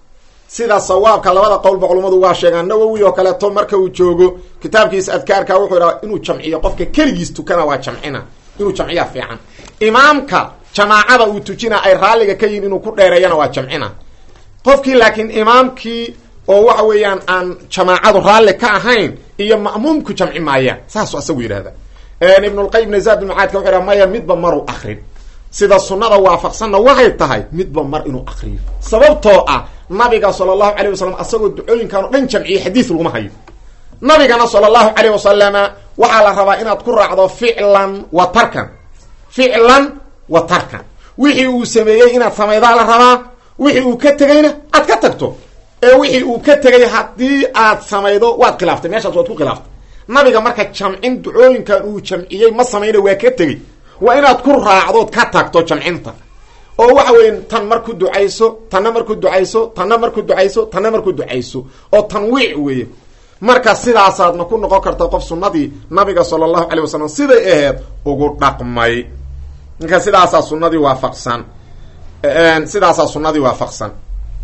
sida sawaabka labada qowlba culummadu waa sheegaan nawowi oo kaleeto marka uu joogo kitaabkiisa adkaarka wuxuu idhaha inuu jamciyo qofka keligiis tukana waa jamcina inuu jamciya fiican imaamka jamaacada uu tujina ay raalliga ka yihin inuu ku dheereeyana waa jamcina qofkii laakiin imaamkii oo waxa weeyaan aan jamaacadu raalli ka ahayn iyo ma'muumku jamci maayaan saasuu asagu yidhahda ibnulqayim ibn zaad bnmacaadka wuxu yhaha maya midba maruu akrin sida sunnada waafaqsanna waxay tahay midba mar inuu akriyo sababtoo ah nabiga sala allahu calayh wasalam asagoo ducooyinkan o dhan jamciyey xadiis laguma hayo nabigana sala allahu calayh wasalama waxaa la rabaa inaad ku raacdo ficlan wa tarkan ficlan wa tarkan wixii uu sameeyey inaad samaydaa la rabaa wixii uu ka tegayna aad ka tagto ee wixii uu ka tegay haddii aad samaydo waad khilaaftay meeshaas waad ku khilaaftay nabiga marka jamcin ducooyinkan uu jamciyey ma samayna waa ka tegey waa inaad ku raacdood ka tagto jamcinta oo waxa weeye tan marku ducayso tanna marku ducayso tanna marku ducayso tanna marku ducayso oo tanwiic weeye marka sidaasaadna ku noqon karta qof sunnadii nabiga sala allahu calay wasalam siday aheyd ugu dhaqmay marka sidaasaa sunnadii waafaqsan sidaasaa sunnadii waafaqsan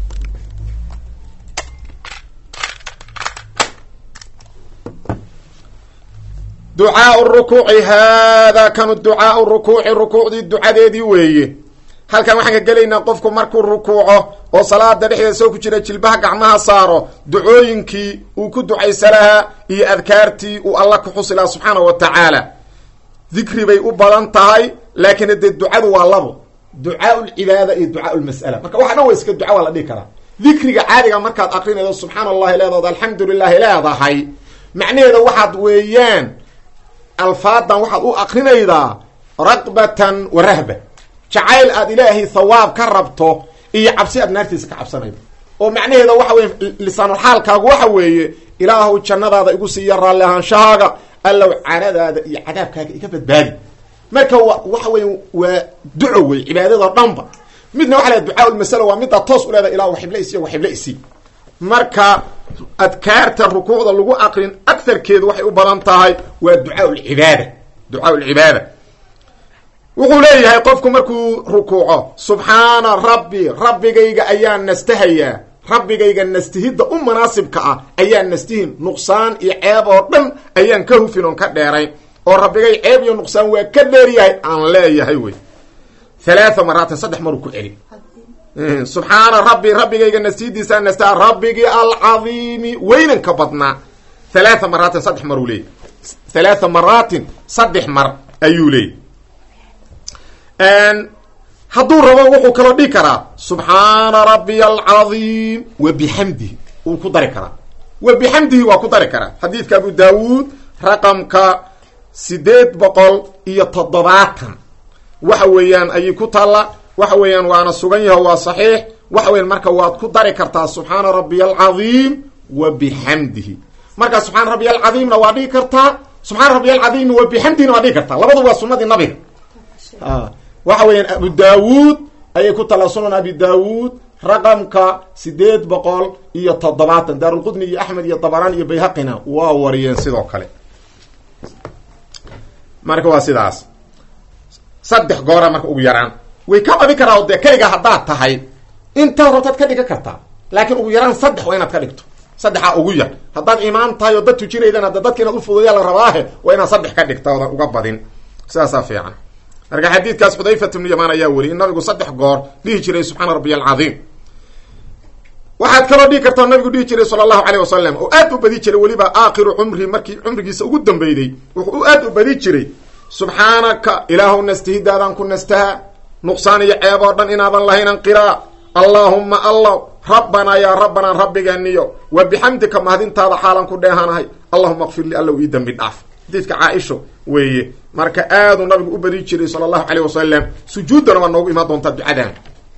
ducaau rukuuci haadaa kanu ducaau rukuuci rukuucdii ducadeedii weeye halkan waxaan ka gelaynaa qofku markuu rukuuco oo salaada dhexdeeda soo ku jira jilbaha gacmaha saaro ducooyinkii uu ku ducaysa lahaa iyo adkaartii uu alla ku xusi lahaa subxaana wa tacaala dikri bay u badan tahay laakiin dee ducadu waa labo ducaau lcibaada iyo ducaau lmas'ala marka waxa dhan wa iska duca waa la dhihi karaa dikriga caadiga markaad akrinaydo subxaana allahi leedaod alxamdu lilahi leedahay macnaheeda waxaad weeyaan alfaadan waxaad u akrinaydaa raqbatan wa rahba jacayl aad ilaahay thawaab ka rabto iyo cabsi aad naartiisa ka cabsanaydo oo macnaheeda waxa weye lisaanulxaalkaagu waxa weeye ilaahu jannadaada igu siiya raalli ahaanshahaaga allow canadaada iyo cadaabkaaga iga badbaadi marka wa waxa weeye waa duco wey cibaadadoo dhanba midna waxa la ducaa lmasala waa middaa toos u leedahay ilah waxibla isi waxibla isi marka adkaarta rukuucda lagu aqrin agarkeedu waxay u badan tahay waa ducaa lcibaada ducaa lcibaada wuxuu leeyahay qofku markuu rukuuco subxaana rabbi rabbigayga ayaan nastahayaa rabbigayga nastihidda u munaasibka ah ayaan nastihin nuqsaan iyo ceeb oo dhan ayaan ka hufin oon ka dheerayn oo rabbigay ceeb iyo nuqsaan waa ka dheeryahay aan leeyahay wey halaaa maraatin saddex maruu ku celi subxaana rabbi rabbigayga nastihidiisaa nastaha rabbigii alcadiimi weynanka badnaa halaaa maraatin saddex maruu leeyay halaaa maraatin saddex mar ayuu leeyay hadduu rabo wuxuu kaloo dhihi karaa subxaana rabbiy alcadiim wa bixamdihi wuu ku dari karaa wa bixamdihi waa ku dari karaa xadiidka abu daawuud raqamka sideed boqol iyo toddobaatan waxa weeyaan ayay ku taalla waxa weeyaan waana sugan yaho waa saxiix waxa weyan marka waad ku dari kartaa subxaana rabbiy alcadiim wa bixamdihi marka subxaana rabbiy alcadiimna waa dhihi kartaa subxaana rabbiy alcadiimna wa bixamdihina waa dhihi kartaa labadu waa sunadii nabiga waxa weeyaan abu daawuud ayay ku tala sunan abi daawuud raqamka sideed boqol iyo toddobaatan daarulqudni iyo axmed iyo dabaraan iyo bayhaqina waa wariyeen sidoo kale marka waa sidaas saddex goora marka ugu yaraan way ka qabi karaa dee keligaa haddaad tahay intaad rabtaad ka dhigan kartaa laakiin ugu yaraan saddex waa inaad ka dhigto saddexaa ugu yar haddaad imaan tahay oo dad tujinaydan hadda dadka inaad ufududayaa la rabaahe waa inaad saddex ka dhigta oodan uga badin sidaasaa fiican marka xadiidkaas xudayfat ibnu yamaan ayaa weriyay in nabigu saddex goor dhihi jiray subxaana rabbiy alcadiim waxaad kaloo dhihi kartaa nabigu dhihi jiray sala allahu caleyh wasalam oo aad u badi jiray weliba aakhiru cumri markii cumrigiisa ugu dambeyday wuxuu aad u badi jiray subxaanaka ilaahu nastihidaadaan ku nastaha nuqsaan iyo ceeb oo dhan inaadan lahaynan qiraa allaahumma allah rabbanaa yaa rabbanaa rabbigeeniyo wa bixamdika mahadintaada xaalan ku dheehanahay allahuma kfir li allow ii dembi dhaaf xadiidka caaisho weeye marka aaduu nabigu u badi jiray sala allahu caleyh wasalam sujuuddana waa noogu imaan doontaa ducadan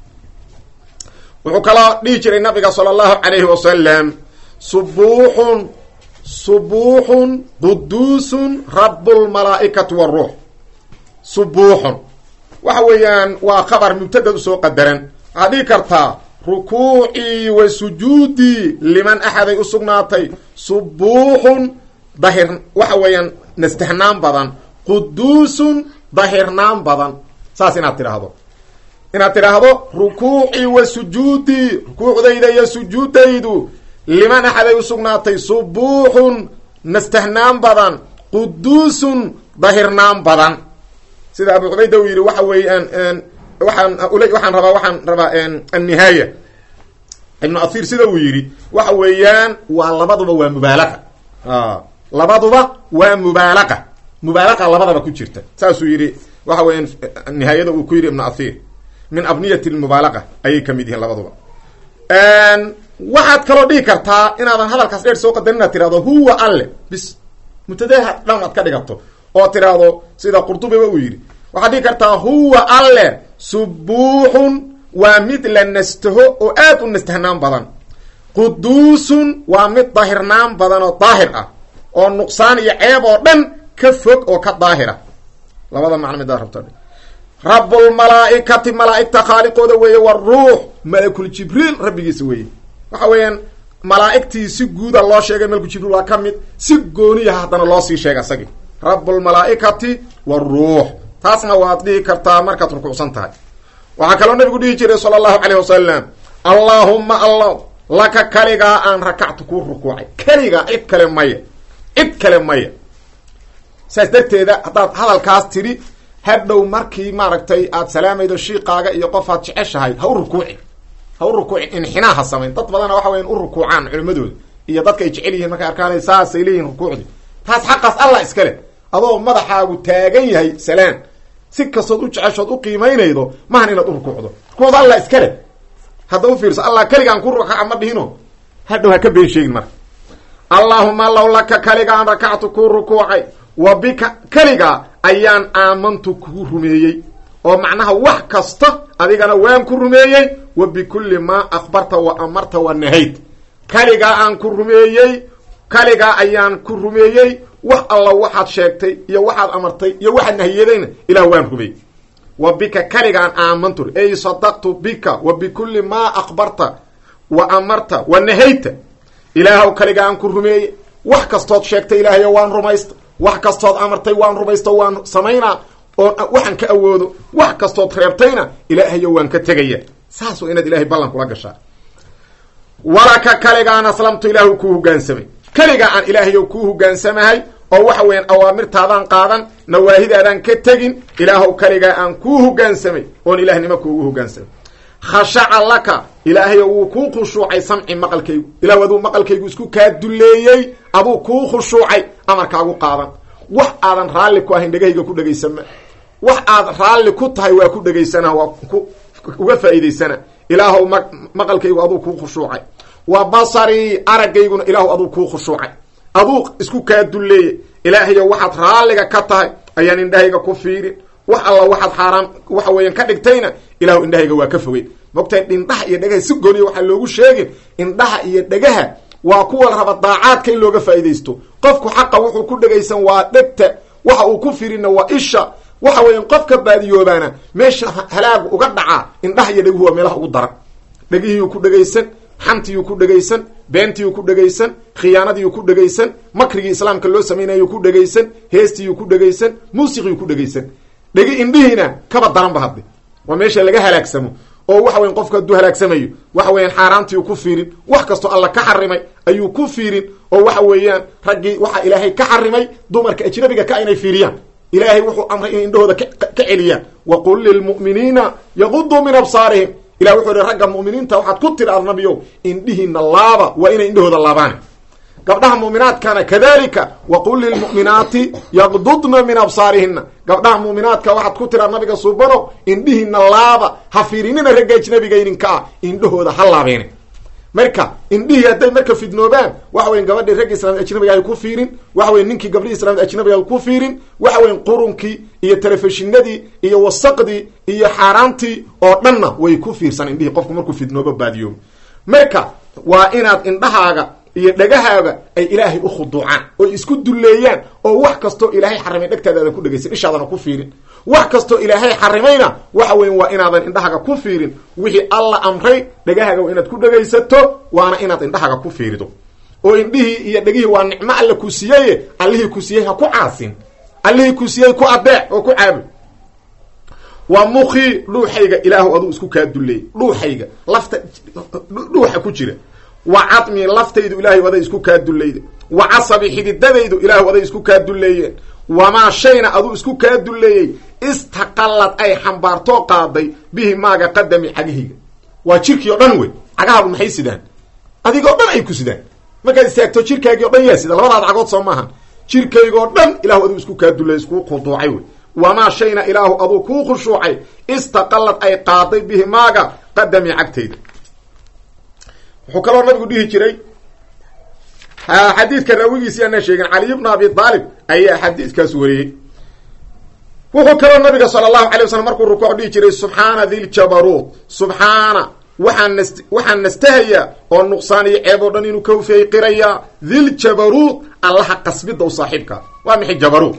wuxuu kaloo dhihi jiray nabiga sala allahu calayhi wasalam subuuxun subuuxun quduusun rabbulmalaa'ikati waruux subuuxun waxa weeyaan waa khabar mubtadad usoo qadaran waxaad dhihi kartaa rukuucii wa sujuudii liman axaday u sugnaatay subuuxun dahir waxa weeyaan nastahnaan badan quduusun dahirnaan badan saas inaad tidhaahdo inaad tidhaahdo rukuucii wa sujuudii rukuucdayda iyo sujuudaydu liman axaday u sugnaatay subuuxun nastahnaan badan quduusun dahirnaan badan sida abu cubayda uu yidhi waxa weeyaan waxaan waxaan rabaa waxaan rabaa annihaaya ibnu athir sida uu yidhi waxa weeyaan waa labaduba waa mubaalaqa labaduba waa mubaalaqa mubaalaqa labadaba ku jirta saasuu yidhi waxa weeyaan nihaayada uu ku yidhi ibnu athir min abniyati lmubaalaqa ayay kamid yihiin labaduba waxaad kaloo dhigi kartaa inaadan hadalkaas dheer soo qadarin inaad tirahdo huwa alle bis mubtadaha dhan aad ka dhigato oo tiraahdo sida qurdubiba uu yidhi waxaad dhigi kartaa huwa alle subuuxun waa mid la nastaho oo aad u nastahnaan badan quduusun waa mid daahirnaan badan oo daahir ah oo nuqsaan iyo ceeb oo dhan ka fog oo ka daahira labada macno midaa rabto rabulmalaaikati malaaigta khaaliqooda weeye waruux malakul jibriil rabbigiisa weeye waxa weeyaan malaaigtii si guuda loo sheegay malku jibriil waa ka mid si gooniyaha haddana loo sii sheegay isagii rabulmalaaikati waruux taasna waad dhihi kartaa markaad rukuucsan tahay waxaa kaloo nabigu dhihi jiray sala allahu calayh wasalam allaahumma allah laka kaligaa aan rakactu kuu rukuucay keligaa cid kale maya cid kale maya saas darteeda haddaad hadalkaas tidhi hadhow markii maaragtay aad salaamaydo shiiqaaga iyo qofaad jeceshahay ha u rukuuci ha u rukuucin inxinaa ha samayn dad badana waxa weyan u rukuucaan culimadooda iyo dadka ay jecel yihiin markay arkaan saasay leeyihin rukuucdii taas xaqaas allah iskale adoo madaxaagu taagan yahay salaan si kastood u jeceshood u qiimaynaydo mahan inaad u rukuucdo rukuucda allah iskale hadda u fiirso allah keligaan ku rukaca ma dhihino hadhow ha ka been sheegin marka allaahuma law laka kaligaan rakactu kuu rukuucay wa bika keligaa ayaan aamantu kugu rumeeyey oo macnaha wax kasta adigana waan ku rumeeyey wa bikulli maa akhbarta wa amarta wa nahayd kaligaa aan ku rumeeyey kaligaa ayaan ku rumeeyey wax alla waxaad sheegtay iyo waxaad amartay iyo waxaad nahiyadayna ilah waan rumeeyey wa bika kaligaan aamantu ey sadaqtu bika wa bikulli maa akhbarta wa amarta wa nahayta ilaahw kaliga aan ku rumeeyey wax kastood sheegtay ilaahayo waan rumaysta wax kastood amartay waan rumaysto waan samaynaa oo waxaan ka awoodo wax kastood reebtayna ilaahayo waan ka tegaya saas waa inaad ilahay ballan kula gashaa walaka kaligaan aslamtu ilaahu kuu hogaansamay keligaa aan ilaahayo kuu hogaansamahay oo waxa weeyaan awaamirtaadaan qaadan nawaahidaadaan ka tegin ilaahow kaligaa aan kuu hogaansamay oon ilahnimo kuugu hogaansamay khashaca laka ilaahayo wuu kuu khushuucay samci maqalkaygu ilahu aduu maqalkaygu isku kaa dulleeyey aduu kuu khushuucay amarkaagu qaadan wax aadan raalli ku ahayn dhegahayga ku dhegaysama wax aad raalli ku tahay waa ku dhegaysana waa ku uga faa'iidaysana ilaahow ma maqalkaygu aduu kuu khushuucay wa basarii aragayguna ilaahu aduu kuu khushuucay aduu isku kaa dulleeyey ilaahayo waxaad raalliga ka tahay ayaan indhahayga ku fiirin wax alla waxaad xaaraam waxa weeyaan ka dhigtayna ilaahu indhahayga waa ka fogey mogtahay indhaha iyo dhegaha si gooniya waxaa loogu sheegin indhaha iyo dhegaha waa kuwa raba daacaadka in looga faa'iidaysto qofku xaqa wuxuu ku dhegaysan waa dhegta waxa uu ku firinna waa isha waxa weeyaan qofka baadiyoobaana meesha halaagu uga dhacaa indhaha iyo dheguhu waa meelaha ugu daran dhegihiyuu ku dhegaysan xantiyuu ku dhegaysan beentiyuu ku dhegaysan khiyaanadiiyuu ku dhegaysan makrigii islaamka loo samaynayuu ku dhegaysan heestiyuu ku dhegaysan muusiqiyuu ku dhegaysan dhegi indhihiina kaba daranba hadde waa meesha laga halaagsamo oo waxa weyan qofku hadduu halaagsamayo waxa weeyaan xaaraantiiu ku fiirin wax kastoo alla ka xarimay ayuu ku fiirin oo waxa weeyaan raggii waxaa ilaahay ka xarimay dumarka ajnabiga ka inay fiiriyaan ilaahay wuxuu amray inay indhahooda ka celiyaan wa qul lilmu'miniina yaquduu min absaarihim ilah wuxuu ihi ragga mu'miniinta waxaad ku tidhaad nabiyow indhihiina laaba waa inay indhahooda laabaan gabdhaha mu'minaadkana kadalika waqul lilmu'minaati yaqdudna min absaarihina gabdhaha mu'minaadka waxaad ku tiraa nabiga suubano indhihiina laaba ha fiirinina ragga ajnabiga idinka ah indhahooda ha laabeene marka indhihii hadday marka fidnoobaan waxa weyan gabadhii ragga islaamid ajnabiga ay ku fiirin waxa weyan ninkii gabdhihii islamid ajnabiga ay ku fiirin waxa weyan qurunkii iyo telefishinadii iyo wasaqdii iyo xaaraantii oo dhanna way ku fiirsan indhihii qofku markuu fidnoobo baadiyoobo marka waa inaad indhahaaga iyo dhegahaaga ay ilaahay u khuduucaan oy isku dulleeyaan oo wax kastoo ilaahay xarimay dhegtaada aadan ku dhegaysan ishaadana ku fiirin wax kastoo ilaahay xarimayna waxa weyan waa inaadan indhahaaga ku fiirin wixii alla amray dhegahaaga waa inaad ku dhegaysato waana inaad indhahaaga ku fiirido oo indhihii iyo dhegihii waa nicmo alla ku siiyeye allihii ku siiyey ha ku caasin allihii ku siiyey ku adeec oo ku caabud wa mukii dhuuxayga ilaahu aduu isku kaa dulleeyey dhuuxayga lafta dhuuxa ku jira wa cadmii laftaydu ilaahay aday isku kaa dullayda wa casabi xididadaydu ilaahu aday isku kaa dulleeyeen wamaa shayna aduu isku kaa dulleeyey istaqallad ay xambaartoo qaaday bihi maaga qadami cagahayga waa jirkii o dhan wey cagahaagu maxay sidaan adigoo dhan ay ku sidaan markaad istaagto jirkaagii o dhan yaa sida labadaad cagood soo maahan jirkaygoo dhan ilahu aduu isku kaa dullay iskuu khuduucay wey wamaa shayna ilaahu aduu kuu khushuucay istaqallad ay qaaday bihi maaga qadami cagtayda wuxuu kaloo nabigu dhihi jiray xadiidka raawigiisi aanaan sheegin caliy bna abi aalib ayaa xadiidkaas wariyey wuxuu kaloo nabiga sala allahu alay waslm markuu rukuuc dhihi jiray subxaana diljabaruut subxaana waxaan nas waxaan nastahayaa oo nuqsaan iyo ceeb oo dhan inuu ka hufeeyey qirayaa diljabaruut allaha qasbidda u saaxiibka waa maxay jabaruut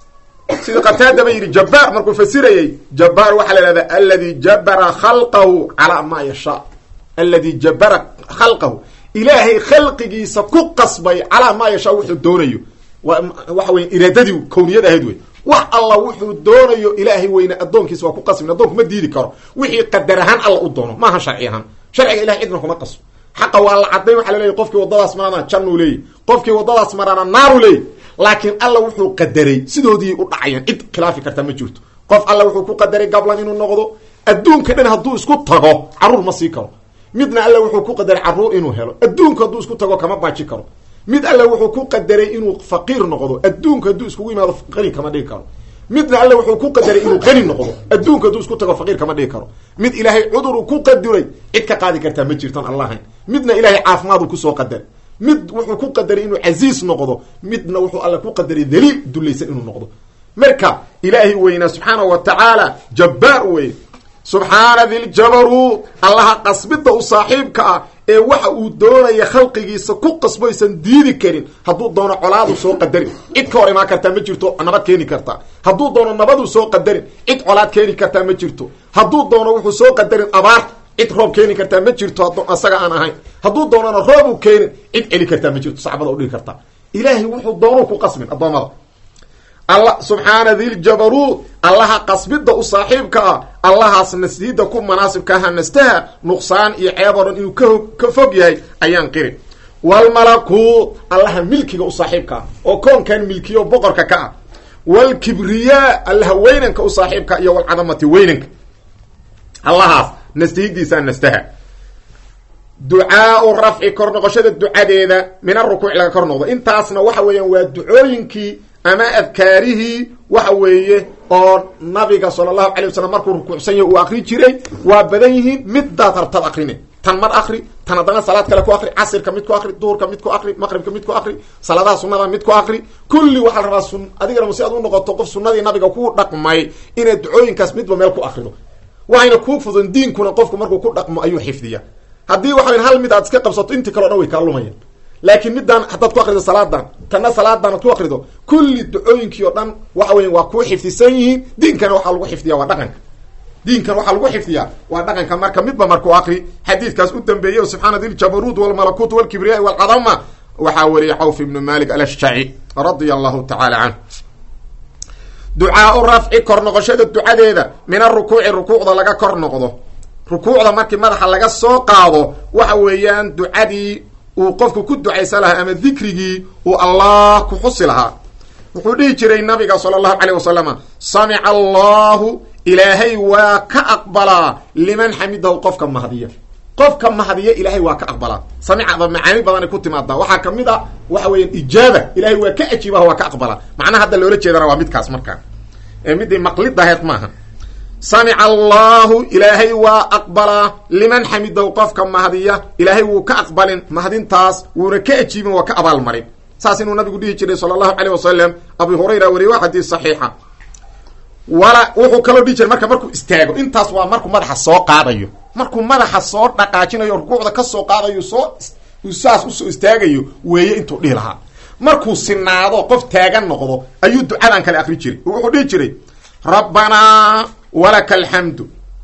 sida qataadaba yidhi jabbaar markuu fasirayey jabbaar waxaa la ihahdaa aladi jabara khalqahu calaa maa yashaa aladi jabara khalqahu ilaahay khalqigiisa ku qasbay calaa maa yashaa wuxuu doonayo waxa wey iraadadii kowniyad ahayd wey wax alla wuxuu doonayo ilaahay weyne addoonkiisa waa ku qasbin addoonku ma diidi karo wixii qadar ahaan alla u doono maaha sharci ahaan sharciga ilahay cidna kuma qasbo xaqa waa la cadday waxa la leeyahy qofkii waddadaas marana jannuu leeyahy qofkii waddadaas marana naaru leeyahy laakiin alla wuxuu qadaray sidoodii u dhacayaan cid khilaafi karta ma jirto qof alla wuxuu ku qadaray gablan inuu noqdo adduunka dhan hadduu isku tago carruur ma sii karo midna alla wuxuu ku qadaray carruur inuu helo adduunku hadduu isku tago kama baaji karo mid alle wuxuu ku qadaray inuu faqiir noqdo adduunka hadduu iskugu yimaado qani kama dhigi karo midna alle wuxuu ku qadaray inuu qani noqdo adduunka hadduu isku tago faqiir kama dhigi karo mid ilaahay cuduruu ku qadiray cid ka qaadi kartaa ma jirtan allahayn midna ilaahay caafimaaduu kusoo qadaray mid wuxuu ku qadaray inuu casiis noqdo midna wuxuu alle ku qadaray daliil dulaysan inuu noqdo marka ilaahay weynaa subxaanahu wa tacaala jabbaar wey subxaana diljabaruut allaha qasbidda u saaxiibka ah ee waxa uu doonaya khalqigiisa ku qasboysan diidi karin hadduu doono colaadu soo qadarin cid ka hor imaan kartaa ma jirto nabad keeni kartaa hadduu doono nabaduu soo qadarin cid colaad keeni kartaa ma jirto hadduu doono wuxuu soo qadarin abaar cid roob keeni kartaa ma jirto asaga aan ahayn hadduu doonona roob uu keenin cid celi kartaa ma jirto sacbada udhigi kartaa ilaahay wuxuu doonuu ku qasbin addoommada alla subxaana diljabaruut allaha qasbidda u saaxiibka ah allahaas nasdiidda ku manaasibka aha nastaha nuqsaan iyo ceeb oo dhan inuu ka ka fog yahay ayaan qirin walmalakuut allaha milkiga u saaxiibka ah oo koonkan milkiyo boqorka ka ah walkibriyaa allaha weynanka u saaxiibka iyo walcadamati weynanka allahaas nastihidiisaa nastaha ducaau rafci kor noqoshada ducadeeda min arukuuc laga kor noqdo intaasna waxa weeyaan waa ducooyinkii ama adkaarihii waxa weeye oo nabiga sala allahu calay wasalam markuu rukuucsan yahy uu akri jiray waa badan yihiin midaad rabtad akrine tan mar akri tan haddana salaad kale ku akri casirka mid ku akri duhurka mid ku akri maqribka mid ku akri salaadaha sunada mid ku akri kulli waxaa la rabaa sun adigana si aad u noqoto qof sunadii nabiga ku dhaqmay inaad ducooyinkaas midba meel ku akrido waxayna kuu fudan diinkuna qofku markuu ku dhaqmo ayuu xifdiya haddii waxa hal mid aad iska qabsato intii kaleo dhan way kaa lumayan laakiin midaan haddaad ku akrido salaadan tanna salaadan ad ku akrido kulli ducooyinkii oo dhan waxa weya waa kuu xifdisan yihiin diinkana waxaa lagu xifdiya waa dhaqanka diinkan waxaa lagu xifdiyaa waa dhaqanka marka midba markuu akri xadiidkaas u dambeeyey subxaana diljabaruut walmalakut walkibriyaai walcadama waxaa wariyay cawf ibnu malik alashjaci radia allahu tacaala canhu ducaau rafci kor noqoshada ducadeeda min arukuuci rukuucda laga kor noqdo rukuucda markii madaxa laga soo qaado waxa weeyaan ducadii uu qofku ku ducaysan lahaa ama dikrigii uu allah ku xusi lahaa wuxuu dhihi jiray nabiga sala allahu caleyh wasalama samica allahu ilaahay waa ka aqbalaa liman xamidahu qofka mahdiya qofka mahdiya ilaahay waa ka aqbalaa samicada macaani badanay ku timaadaa waxaa kamid a waxa weeyaan ijaaba ilahay waa ka ajiibaha waa ka aqbalaa macnaha hadda loola jeedana waa midkaas markaa ee midday maqlid aheed maaha samica allahu ilaahay waa aqbalaa liman xamidahu qofka mahdiya ilaahay wuu ka aqbalin mahdintaas wuuna ka ajiibin waa ka abaalmarin saas inuu nabigu dhihi jiray sala allahu caleyh wasalam abu hurayra wariye waa xadiis saxiixa wala wuxuu kaloo dhihi jiray marka markuu istaago intaas waa markuu madaxa soo qaadayo markuu madaxa soo dhaqaajinayo rukuucda ka soo qaadayo soo saas usoo istaagayo weeye intuu dhihi lahaa markuu sinaado qof taagan noqdo ayuu ducadan kale akri jiray wuxuu dhihi jiray rabbanaa walaka alxamdu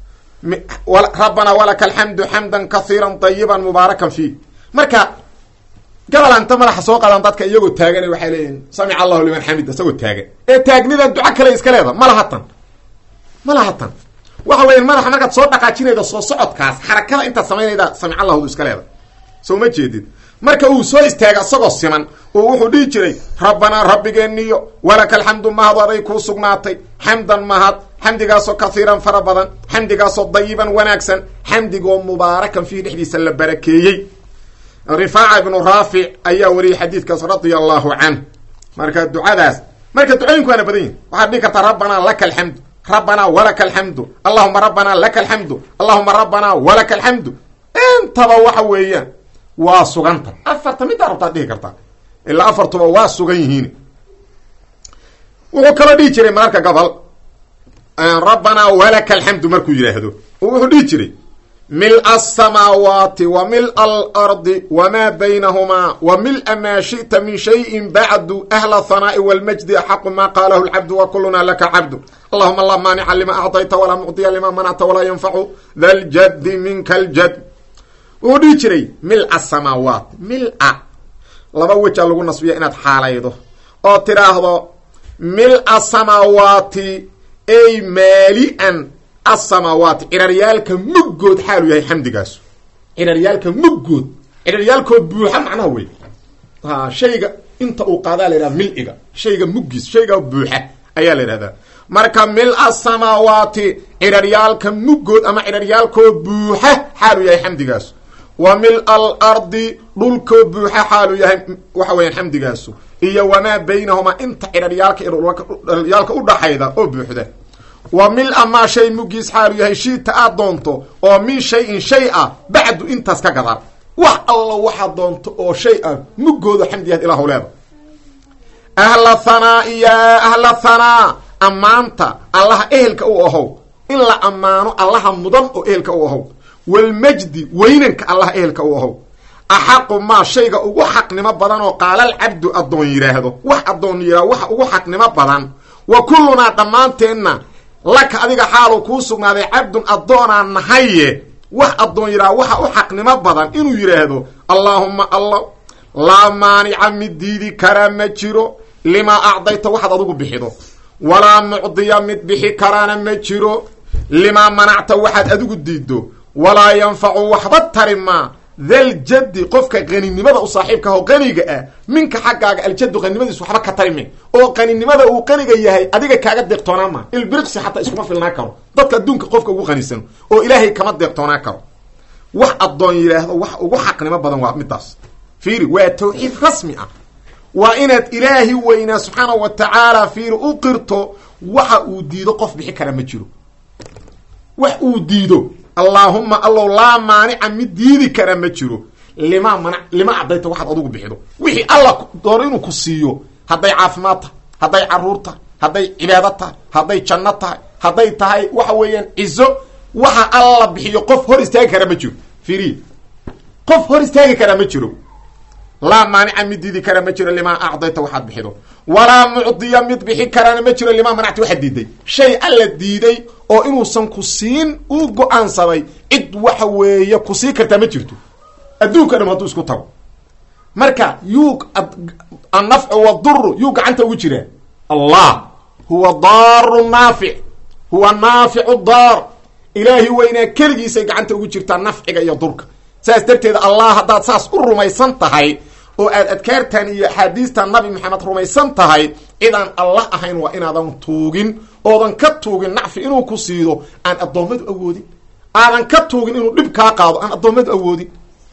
rabbanaa walaka alxamdu xamdan kahiira ayiban mubaarakan fii marka gabalanta madaxa soo qaadaan dadka iyagoo taagan waxay leeyihin samica allahu liman xamid isagoo taagan ee taagnidan duco kale iska leeda ma lahatan ma lahatan waxa weya madaxa markaad soo dhaqaajinayda soo socodkaas xarakada intaad samaynayda samic allahdu iska leeda soo ma jeedid marka uu soo istaaga isagoo siman oo wuxuu dhihi jiray rabbanaa rabbigeeniyo walaka alxamdu mahad aday kuu sugnaatay xamdan mahad xamdigaasoo kaiiran fara badan xamdigaasoo dayiban wanaagsan xamdigoo mubaarakan fiihi dhexdiisa la barakeeyey rifaaca ibnu raafic ayaa wariyey xadiidkaas radia allahu canh marka ducadaas marka ducooyinku waana badan yihin waxaad dhihi kartaa rabbanaa laka alxamdu rabbanaa walaka alxamdu allahuma rabbanaa laka alxamdu allahuma rabbanaa walaka alxamdu intaba waxa weeyaan waa suganta afarta middaa rabtaad dhihi kartaa ilaa afartuba waa sugan yihiin wuxuu kaloo dhihi jiray mararka gobol rabbanaa walaka alxamdu markuu yidhaahdo oo wuxuu dhihi jiray mil asamaawaati wa mil alardi wamaa baynahumaa wa mila maa shi'ta min shayin bacdu ahla hanaa'i walmajdi axaqu maa qaalahu lcabdu wa kulunaa laka cabdu allahuma laa maanica lima acdayta walaa mucdiya lima manacta walaa yanfacu da ljaddi minka aljad wuxuu dhihi jiray mil-a samaawaat mil-a laba wejaa lagu nasbiya inaad xaalaydo oo tidhaahdo mil-a samaawaati ay maali-an asamaawaati ciraryaalka muggood xaaluu yahay xamdigaasu ciraryaalka muggood ciraryaalkoo buuxa macnaha wey ha shayga inta uu qaadaa la yidhaha mil-iga shayga muggiis shayga buuxa ayaa la yidhahdaa marka mil-a samaawaati ciraryaalka muggood ama ciraryaalkoo buuxa xaaluu yahay xamdigaasu wa mil al ardi dhulkoo buuxa xaaluu yahay waxa weeyaan xamdigaasu iyo wamaa baynahumaa inta ciraryaalka ciraryaalka udhaxayda oo buuxda wa mil-a maa shay muggiis xaalu yahay shiita aad doonto oo min shay-in shay ah bacdu intaas ka gadaan wax alla waxaad doonto oo shay ah muggooda xamdiyaad ilaahu leeda ahla hanaa'i yaa ahla hanaa ammaanta allaha ehelka u ahow in la ammaano allaha mudan oo ehelka u ahow walmajdi weynanka allaha ehelka u ahow axaqu maa shayga ugu xaqnimo badan oo qaalal cabdu addoon yidhaahdo wax addoon yidhahdo waxa ugu xaqnimo badan wa kullunaa dhammaanteenna laka adiga xaaluu kuu sugnaaday cabdun addoonaa nahaye wax addoon yidhaha waxa u xaqnimo badan inuu yidhaahdo allaahumma allah laa maanica mid diidi karaa ma jiro limaa acdayta waxaad adigu bixido walaa mucdiya mid bixi karaana ma jiro limaa manacta waxaad adigu diiddo walaa yanfacu waxba tari maa daljaddi qofka qaninimada u saaxiibka aho qaniga ah minka xaggaaga aljaddu qaninimadiis waxba ka tarime oo qaninimada uu qaniga yahay adiga kaaga deeqtoonaa ma ilbiriqsi xataa iskuma filnaa karo dadka adduunka qofka ugu qanisan oo ilaahay kama deeqtoonaa karo wax addoon yidhaahdo wax ugu xaqnimo badan waa midaas fiiri waa tawxiid rasmi ah waa inaad ilaahi weynaa subxaana wa tacaala fiiri u qirto waxa uu diido qof bixi kara ma jiro wax uu diido allaahuma allow laa maanica mid diidi kara ma jiro lima mana lima cadayta waxaad adugu bixido wixii alla doono inuu ku siiyo hadday caafimaad tahay hadday caruur tahay hadday cibaado tahay hadday janno tahay hadday tahay waxa weeyaan cizo waxa alla bixiyo qof hor istaagi kara ma jiro firi qof hor istaagi karaa ma jiro laa maanica mid diidi kara ma jiro limaa acdayta waxaad bixido walaa mucdiya mid bixi karaana ma jiro limaa manacta waxaad diiday shay alla diiday oo inuusan ku siin uu go-aansaday cid waxa weeye ku sii kartaa ma jirto adduunka dham hadduu isku tago marka yuu annafcu waduru yuu gacanta ugu jiraa allah huwa daaru naafic huwa naaficu daar ilaahi weynaa keligiisay gacanta ugu jirtaa nafciga iyo durka saas darteed allah haddaad saas u rumaysan tahay oo aad adkaartan iyo axaadiistan nabi maxamed rumaysan tahay cidaan allah ahayn waa inaadan tuugin oodan ka tuugin nacfi inuu ku siido aan addoommadu awoodin aadan ka tuugin inuu dhib kaa qaado aan addoommadu awoodin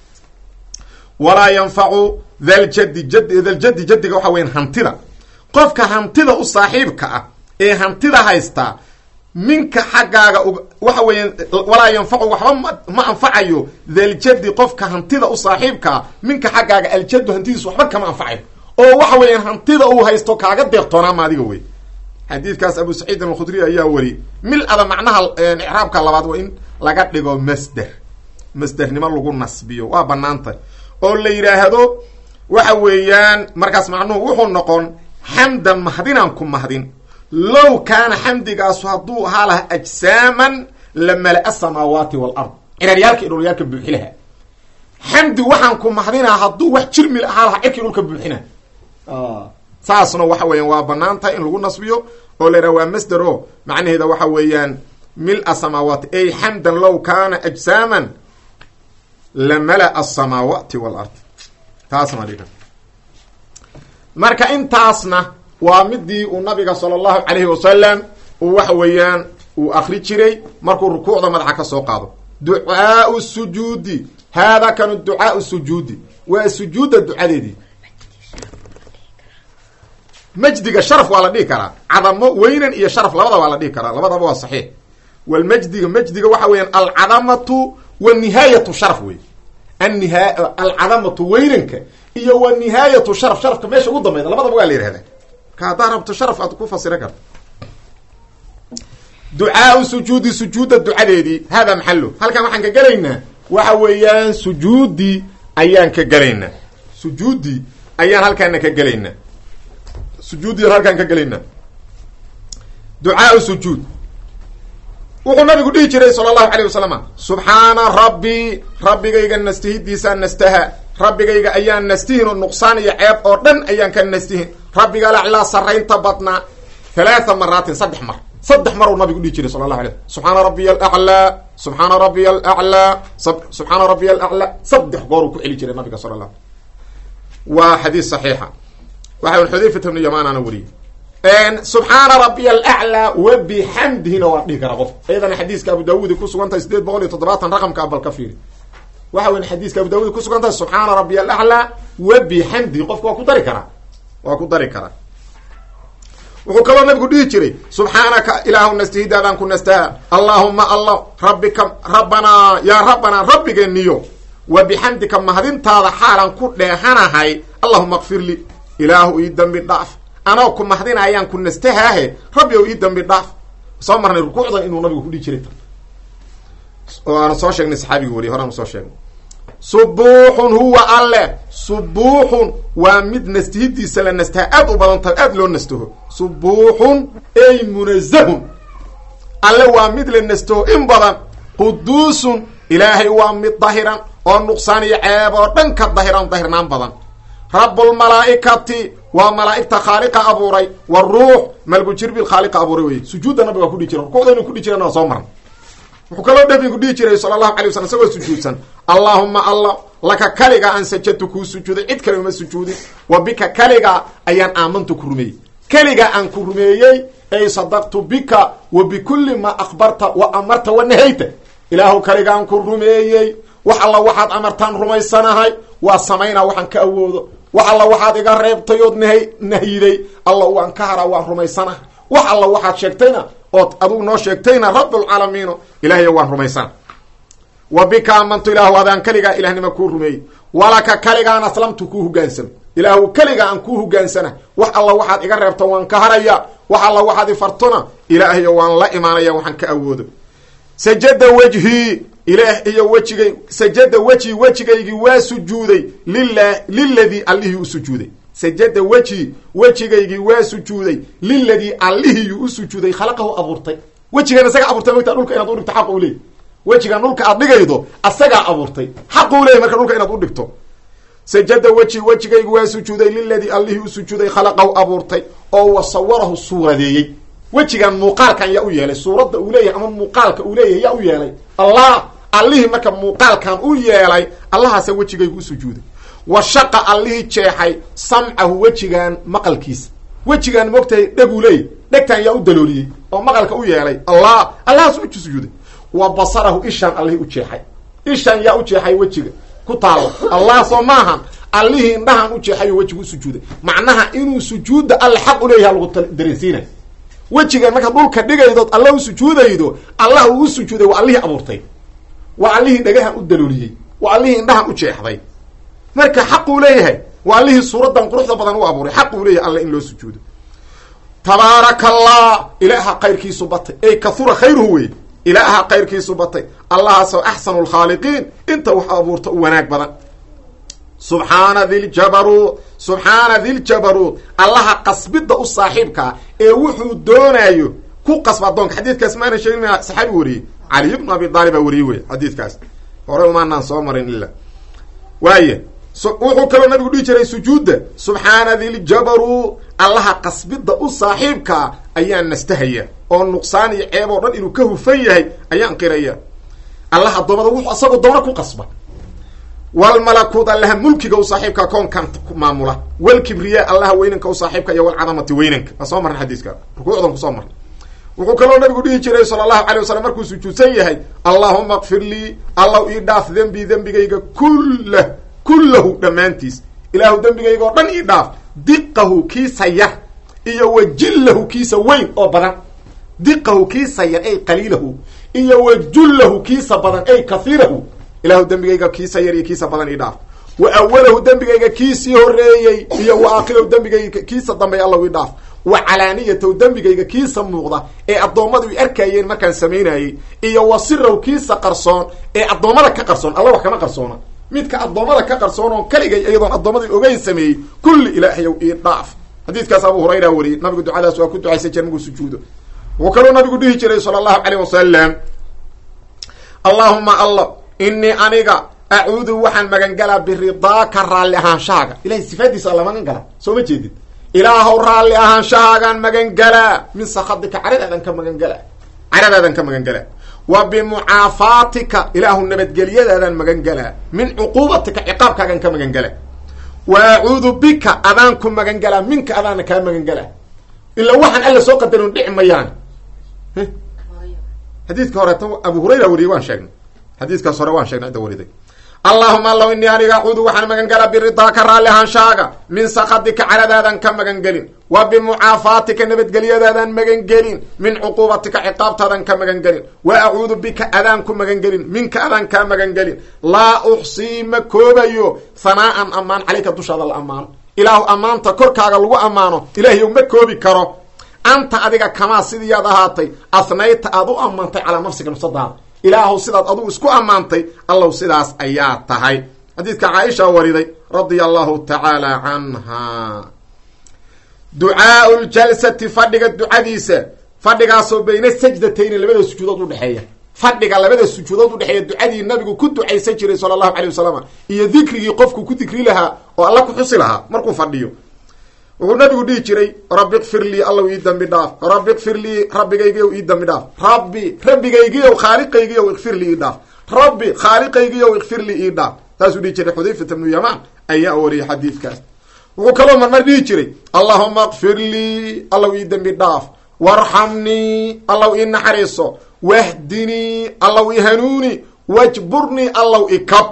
walaa yanfacu daljadi jad daljadi jadiga waxa weyan hantida qofka hantida u saaxiibka ah ee hantida haystaa minka xaggaaga waxa weeyaan walaa yanfacu waxba ma anfacayo daljadi qofka hantida u saaxiibkaa minka xaggaaga aljadu hantidiis waxba kama anfacayo oo waxa weeyaan hantida uu haysto kaaga deeqtoonaama adiga wey xadiidkaas abu saciidin alkhudri ayaa wari mil-ada macnaha icraabka labaad waa in laga dhigo masder masdernimo lagu nasbiyo waa banaantay oo la yidhaahdo waxa weeyaan markaas macnuhu wuxuu noqon xamdan mahdinaan ku mahdin low kaana xamdigaasu hadduu ahaa laha ajsaaman la mala-a samaawaati walard ciraryaalka iyo dhulyaalka buuxi laha xamdi waxaan ku mahdinaa hadduu wax jirmil ahaa lahaa cirkii dhulka buuxina saasna waxa weeyaan waa banaan tahay in lagu nasbiyo oo la yidhaha waa masder o macnaheeda waxa weeyaan mil-a samaawaati ay xamdan low kaana ajsaaman lamala asamaawaati walard taasna dhiga marka intaasna waa midii uu nabiga sala allahu calayhi wasalam uu waxa weeyaan uu akri jiray markuu rukuucda madaxa ka soo qaado ducaau sujuudi haadaa kanu ducaau sujuudi waa sujuudda ducadeedii majdiga sharaf waa la dhihi karaa cadamo weynan iyo sharaf labada waa la dhihi karaa labadaba waa saxiix walmajdiga majdiga waxa weeyaan alcadamatu wa nihaayatu sharaf wey anniha alcadamatu weynanka iyo wa nihaayatu sharaf sharafka meesha ugu dambayda labadaba waa la yihahdaa marka haddaad rabto sharaf aad ku fasiran karto ducaau sujuudi sujuudda ducadeedii hada maxalo halkan waxaan ka gelaynaa waxa weeyaan sujuudii ayaan ka gelaynaa sujuudii ayaan halkaana ka gelaynaa sujuudiyan halkaan ka gelaynaa ducaau sujuud wuxuu nabigu dhihi jiray sala allahu alayh wasalama subxaana rabbii rabbigayga nastihidiisaan nastaha rabbigayga ayaan nastihin oo nuqsaan iyo ceeb oo dhan ayaan ka nastihin rabbiga laclaa saraynta badnaa halaatha maraatin saddex mar saddex mar uu nabigu dhihi jiray sala allahu alay subxaana rabbiya alaclaa subxaana rabbiya alaclaa subxaana rabbiya alaclaa saddex goor uu ku celi jiray nabiga sala allah waa xadiis saxiixa waxa xudayfat ibnu yamaanana wariyey subxaana rabbiya alaclaa wa bixamdihina waa dhihi karaa qof iyadana xadiiska abu daawuudi kusugan tahay sideed boqol iyo toddobaatan raqamka abal ka fiiri waxa weyn xadiiska abu daawuudi kusugan tahay subxaana rabbiya alaclaa wa bixamdihi qofka waa ku dari karaa waa ku dari karaa wuxuu kaloo nabigu dhihi jiray subxaanaka ilaahu nastihidaadaan ku nastaha allaahuma allah rabbika rabbanaa yaa rabbanaa rabbigeeniyo wa bixamdika mahadintaada xaalan ku dheehanahay allahuma kfir li ilaahu ii dambi dhaaf anoo ku mahdina ayaan ku nastahaahe rabbi ow ii dambi dhaaf soo marnay rukuucdan inuu nabigu ku dhihi jiray oo aanu soo sheegnay saxaabigi weliy horaanu soo sheegnay subuuxun huwa alle subuuxun waa mid nastihidiisa la nastaha aad u badan tahay aad loo nastaho subuuxun ey munazahun alle waa mid la nastaho in badan quduusun ilaahay waa mid dahiran oo nuqsaan iyo ceeb oo dhan ka dahiran dahirnaan badan rabbulmalaa'ikati waa malaa'igta khaaliqa abuuray waruux malgu jirbil khaaliqa abuuray wey sujuudda nabiga waa kudhihi jira rukuucda inuu kudhihi jirana waa soo marna wuxuu kaloo nabigu dhihi jiray sala allahu alay waslam isagoo sujuudsan allaahuma allah laka kaliga aan sajadtu kuu sujuuday cid kale uma sujuudin wa bika kaliga ayaan aamantu ku rumeeyey keliga aan ku rumeeyey ay sadaqtu bika wa bikulli maa akhbarta wa amarta wa nahayta ilaahu kaligaan ku rumeeyey wax alla waxaad amartaan rumaysanahay waa samaynaa waxaan ka awoodo wax alla waxaad iga reebtay ood nah nahyiday alla waan ka haraa waan rumaysanahay wax alla waxaad sheegtayna ood adugu noo sheegtayna rabbulcaalamiino ilaahay waan rumaysana wa bika amantu ilaahu adaan keligaa ilahnima kuu rumeeyey walaka kaligaan aslamtu kuu hogaansamo ilaahu keligaa aan kuu hogaansana wax alla waxaad iga reebto waan ka haraya wax alla waxaad ifartona ilaahayo waan la imaanaya waxaan ka awoodo sajada wejhii ilaah iyo wejigay sajada wejhi wejigaygii waa sujuuday lilah liladii allihii u sujuuday sajada wejhi wejigaygii waa sujuuday liladii allihiyuu u sujuuday khalaqahu abuurtay wejigan isagaa abuurtay mogtaa dhulka inaad udhigto xaqa u leey wejigan dhulka aad dhigaydo asagaa abuurtay xaqu leeyay marka dhulka inaad udhigto sajada wejhi wejigaygu waa sujuuday liladii allihii u sujuuday khalaqahu abuurtay oo wasawarahu suuradeeyey wejigan muuqaalkan yaa u yeelay suuradda uu leeyahay ama muuqaalka uu leeyahay yaa u yeelay allah allihii marka muuqaalkan u yeelay allahaasa wejigaygu u sujuuday wa shaqa allihii jeexay samcahu wejigan maqalkiisa wejigan mogtahay dheguu leeyahy dhegtan yaa u dalooliyey oo maqalka u yeelay allah allahaas u sujuuday wa basarahu ishaan allihii u jeexay ishaan yaa u jeexay wejiga ku taalo allah soo maahan allihii indhahan u jeexayo wejigu u sujuuday macnaha inuu sujuudda alle xaq u leeyaha lagu dareensiinay wejigan markaad dhulka dhigaydood alla u sujuudaydo allah uu u sujuuday waa allihii abuurtay waa allihii dhagahan u dalooliyey waa allihii indhahan u jeexday marka xaquu leeyahay waa allihii suuraddan quruxda badan u abuuray xaquu leeyahay alle in loo sujuudo tabaaraka allah ilaaha kayrkiisu batay ey kahura khayruhu wey ilaaha kayrkiisu batay allahaasoo axsanu lkhaaliqiin inta wax abuurta u wanaag badan subxaana diljabaruut subxaana diljabaruut allaha qasbidda u saaxiibkaa ee wuxuu doonaayo ku qasba addoonka xadiidkaas maana sheegin saxaabi wariyey caliy bnu abi daalib baa wariyey wey xadiidkaas hore umaanaan soo marin ila waaya wuxuu kaloo nabigu dhihi jiray sujuudda subxaana diljabaruut allaha qasbidda u saaxiibkaa ayaan nastahaya oo nuqsaan iyo ceeb oo dhan inuu ka hufan yahay ayaan qiraya allah addoommada wuxuu asagoo doona ku qasba walmalakuut allaha mulkiga u saaxiibka koonkan maamula walkibriya allaha weynanka u saaxiibka iyo walcadamati weynanka waa soo marna xadiiska rukuucdan kusoo marna wuxuu kaloo nabigu dhihi jiray sala allahu alay wasalam markuu sujuudsan yahay allahuma kfir lii allaw ii dhaaf dembi dembigayga kullah kullahu dhammaantiis ilaahu dembigayga oo dhan ii dhaaf diqahu kiisa yar iyo wajillahu kiisa weyn oo badan diqahu kiisa yar ay qaliilahu iyo wajullahu kiisa badan ay kahiirahu ilaahu dembigayga kiisa yar iyo kiisa badan ii dhaaf wa awalahu dembigayga kiisii horeeyey iyo wa aakhirahu dembigayga kiisa dambeey allaw ii dhaaf wa calaaniyatahu dembigayga kiisa muuqda ee addoommadu ay arkayeen markaan samaynayey iyo wa sirahu kiisa qarsoon ee addoommada ka qarsoon alla wax kama qarsoona midka addoommada ka qarsoon oo kaligay iyadoon addoommada ogeyn sameeyey kulli ilaahayow ii dhaaf xadiiskaas abu hurayra wariyey nabigu ducadaas waa ku ducaysan jira markuu sujuudo wuxuu kaloo nabigu dhihi jiray sala allahu caleyh wasalam allaahuma alla inii aniga acuudu waxaan magangalaa biridaaka raalli ahaanshahaaga ilahay sifaadiisa alla magan gala soo ma jeedid ilaahow raalli ahaanshahaagaan magangalaa min sakadika caradaadan ka magangalaa caradaadan ka magangalaa wa bimucaafaatika ilaahu nabadgelyadaadan magangalaa min cuquubatika ciqaabkaagan ka magangalaa wa acuudu bika adaan ku magangalaa minka adaana kaa magangalaa ilaa waxaan alla soo qadarin dhici mayaan xadiidka horeeta abu hurayra wariyey waan sheegnay xadiiskaas hore waan sheegnay cidda wariday allahuma allow inii aniga acuudu waxaan magan galaa biridaaka raalli ahaanshaaga min sakadika caradaadan ka magan gelin wa bimucaafaatika nabadgelyadaadan magan gelin min cuquubatika ciqaabtaadan ka magan gelin wa acuudu bika adaan ku magan gelin minka adaan kaa magan gelin laa uxsii ma koobayo hanaa'an ammaan calayka dushaada la ammaano ilaahu ammaanta korkaaga lagu ammaano ilaahiyow ma koobi karo anta adiga kamaa sidiiyaad ahaatay asnayta aad u ammaantay calaa nafsiga nafsadaada ilaahu sidaad adugu isku ammaantay allow sidaas ayaa tahay xadiidka caaisha wariday radia allahu tacaala canha ducaau ljalsati fadhiga ducadiisa fadhigaasoo bayna sajdatayni labada sujuudood udhexeeya fadhiga labada sujuudood udhexeeya ducadii nabigu ku ducaysan jiray sala allahu alay wasalam iyo dikrigii qofku ku dikri lahaa oo alla ku xusi lahaa markuu fadhiyo wuxuu nabigu dhihi jiray rabbi kfir lii allow ii dambi dhaaf rabbi kfir lii rabbigaygiyow ii dambi dhaaf rabbi rabbigaygiyow khaaliqaygiyow ikfir lii ii dhaaf rabbi khaaliqaygiyow ikfir lii ii dhaaf taasuu dhihi jiray xudayfata bnu yamaan ayaa wariyay xadiidkaas wuxuu kaloo marmar dhihi jiray allahuma kfir lii allow ii dembi dhaaf warxamnii allow ii naxariiso wahdinii allow ii hanuuni wajburnii allow ikab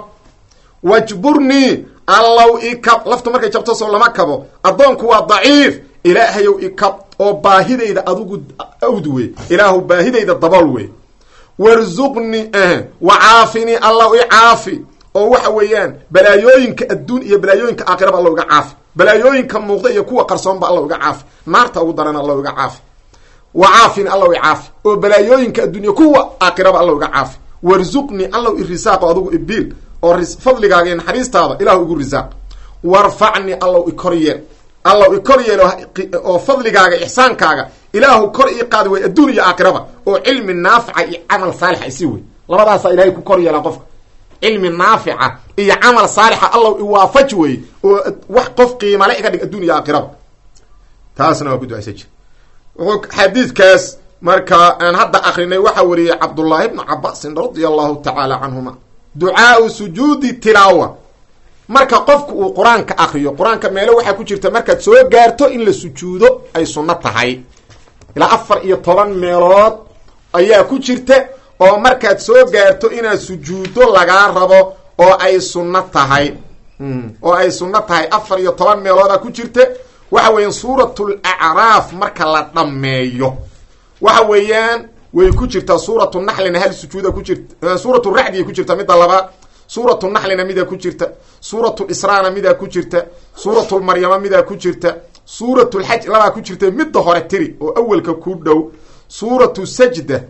wajburnii allow ikab laftu markay jabto soo lama kabo addoonku waa daciif ilaahayow ikab oo baahidayda adigu awd wey ilaahu baahidayda dabool wey warzuqni wa caafinii allow i caafi oo waxa weeyaan balaayooyinka adduun iyo balaayooyinka aakhiraba allow iga caafi balaayooyinka muuqda iyo kuwa qarsoonba allow iga caafi naarta ugu daran allow iga caafi wa caafini allow i caafi oo balaayooyinka adduunya kuwa aakhiraba allow iga caafi warzuqni allow i risaaqo adigu ibiil oo fadligaaga iyo naxariistaada ilahu igu risaaq warfacni allow i kor yeel allow i kor yeel oo fadligaaga ixsaankaaga ilaahu kor ii qaadi way adduun iyo aakhiraba oo cilmi naafica iyo camal saalixa isii wey labadaasaa ilahay ku kor yeelaa qofka cilmi naafica iyo camal saalixa allow iwaafaji wey oo wax qof qiimale iga dhig adduun iyo aakhiraba taasna waa ku ducaysa jir wuxuu xadiidkaas marka aan hadda akrinay waxaa wariyey cabdullaahi bnu cabaasin radia allahu tacaala canhuma ducaau sujuudi tilaawa marka qofku uu qur-aanka akriyo qur-aanka meelo waxaa ku jirta markaad soo gaarto in la sujuudo ay sunno tahay ilaa afar iyo toban meelood ayaa ku jirta oo markaad soo gaarto inaad sujuuddo lagaa rabo oo ay sunno tahay oo ay sunno tahay afar iyo toban meeloodaa ku jirta waxa weeyaan suuratul acraaf marka la dhammeeyo waxa weeyaan way ku jirtaa suuratu naxlina hal sujuuda ku jirta suuratu racdiya ku jirta midda labaad suuratu naxlina midaa ku jirta suuratu israana midaa ku jirta suuratulmaryama midaa ku jirta suuratulxaj labaa ku jirta midda hore tiri oo awelka ku dhow suuratu sajda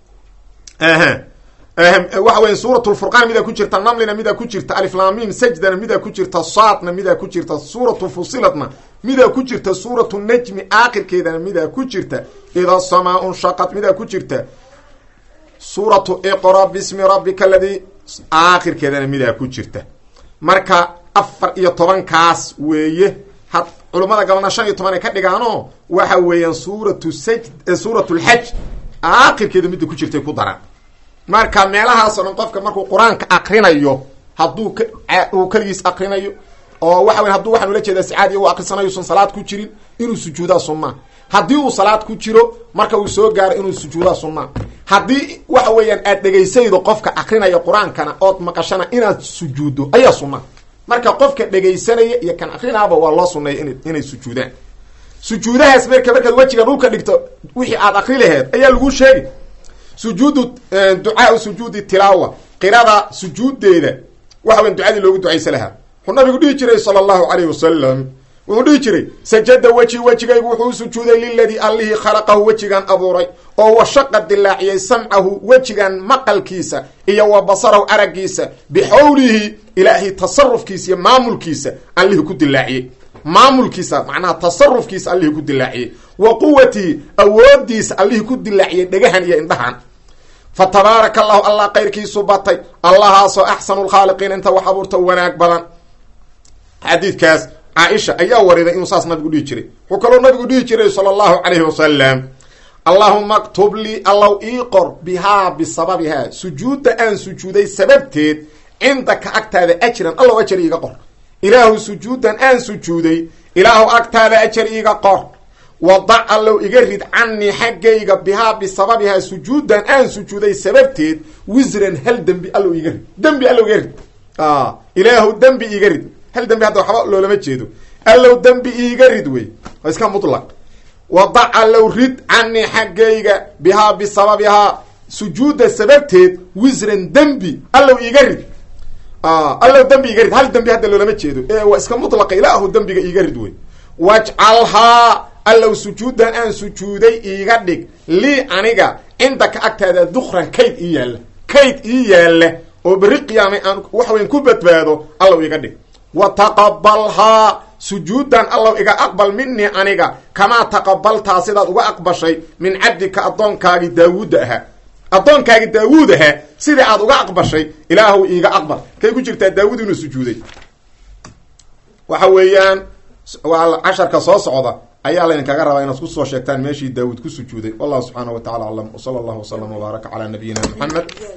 waxa weya suuratulfurqaan midaa ku jirta namlina midaa ku jirta aliflamim sajdana midaa ku jirta saadna midaa ku jirta suuratu fusiladna midaa ku jirta suuratu najmi aakhirkeedana midaa ku jirta ida samaa unshaqad midaa ku jirta suuratu iqra bismi rabbika aladii aakhirkeedana midaa ku jirta marka afar iyo tobankaas weeye had culummada gabalna shan iyo toban ay ka dhigaanoo waxa weeyaan suuratu saj suurat lxaj aakhirkeeda midda ku jirtay ku daraan marka meelahaasoo dhan qofka markuu qur-aanka akrinayo hadduu uu keligiis akrinayo oo waxa wey haduu waxaan ula jeedaa sicaadiya u akrisanayo usan salaad ku jirin inuu sujuudaa sunnaa haddii uu salaad ku jiro marka uu soo gaaro inuu sujuudaa sunnaa haddii waxa weeyaan aad dhegaysaydo qofka akrinaya qur-aankana ood maqashana inaad sujuuddo ayaa sunnaa marka qofka dhegaysanaya iyo kan akrinaaba waa loo suneeya in inay sujuudaan sujuudahaas marka markaad wejiga dhulka dhigto wixii aad akri laheed ayaa lagu sheegi sujuudu ducaau sujuudi tilaawa qirada sujuuddeeda waxa weyan ducadii loogu ducaysa lahaa wuxuu nabigu dhihi jiray sala allahu calayhi wasalam wuxuu dhihi jiray sajada weji wejigaygu wuxuu u sujuuday liladii allihii khalaqahu wejigan abuuray oo washaqa dilaaciyey samcahu wejigan maqalkiisa iyo wa basarahu araggiisa bixawlihi ilaahay tasarufkiisa iyo maamulkiisa allihii ku dilaaciyey maamulkiisa macnaha tasarufkiisa allihii ku dilaaciyey wa quwatihi awoodiisa allihii ku dilaaciyey dhegahan iyo indhahan fa tabaaraka allahu allah kayrkiisu batay allahaasoo axsanu lkhaaliqiin inta wax abuurta wanaag badan xadiidkaas caaisha ayaa wariday inuu saas nabigu dhihi jiray wuxuu kaloo nabigu dhihi jiray sala allahu calayhi wasalam allahuma aktub lii allow ii qor bihaa bisababihaa sujuudda aan sujuuday sababteed cindaka agtaada ajran allow ajar iiga qor ilaahu sujuudan aan sujuuday ilaahu agtaada ajar iiga qor wadac allow iga rid canii xaggayga bihaa bisababihaa sujuudan aan sujuuday sababteed wisran hal dembi allow iga rid dembi allow iga rid ilaahu dembi iga rid hal dembi hadda waxba loolama jeedo allow dembi iiga rid wey waa iska mutlaq wadac allow rid canii xaggayga bihaa bisababihaa sujuudda sababteed wisran dembi allow iiga rid allow dembi iiga rid hal dembi hadda loolama jeedo ee waa iska mutlaqa ilaahu dembiga iiga rid wey wajcalhaa allow sujuudan aan sujuuday iiga dhig lii aniga cindaka agtaada dukran kayd ii yaalla kayd ii yaalla oo berri qiyaamay aan waxweyn ku badbaado allow iiga dhig wa taqabalhaa sujuudan allow iga aqbal minii aniga kamaa taqabaltaa sidaad uga aqbashay min cabdika addoonkaagii daawuudda ahaa addoonkaagii daawuud ahaa sidii aad uga aqbashay ilaahu iiga aqbal kay ku jirtaa daawuud inuu sujuuday waxa weeyaan waa casharka soo socda ayaa laydinkaga rabaa inaad kusoo sheegtaan meeshii daawuud ku sujuuday wallahu subxaana wa tacala aclam wsala allahu wasalam wbaaraka calaa nabiyina moxamed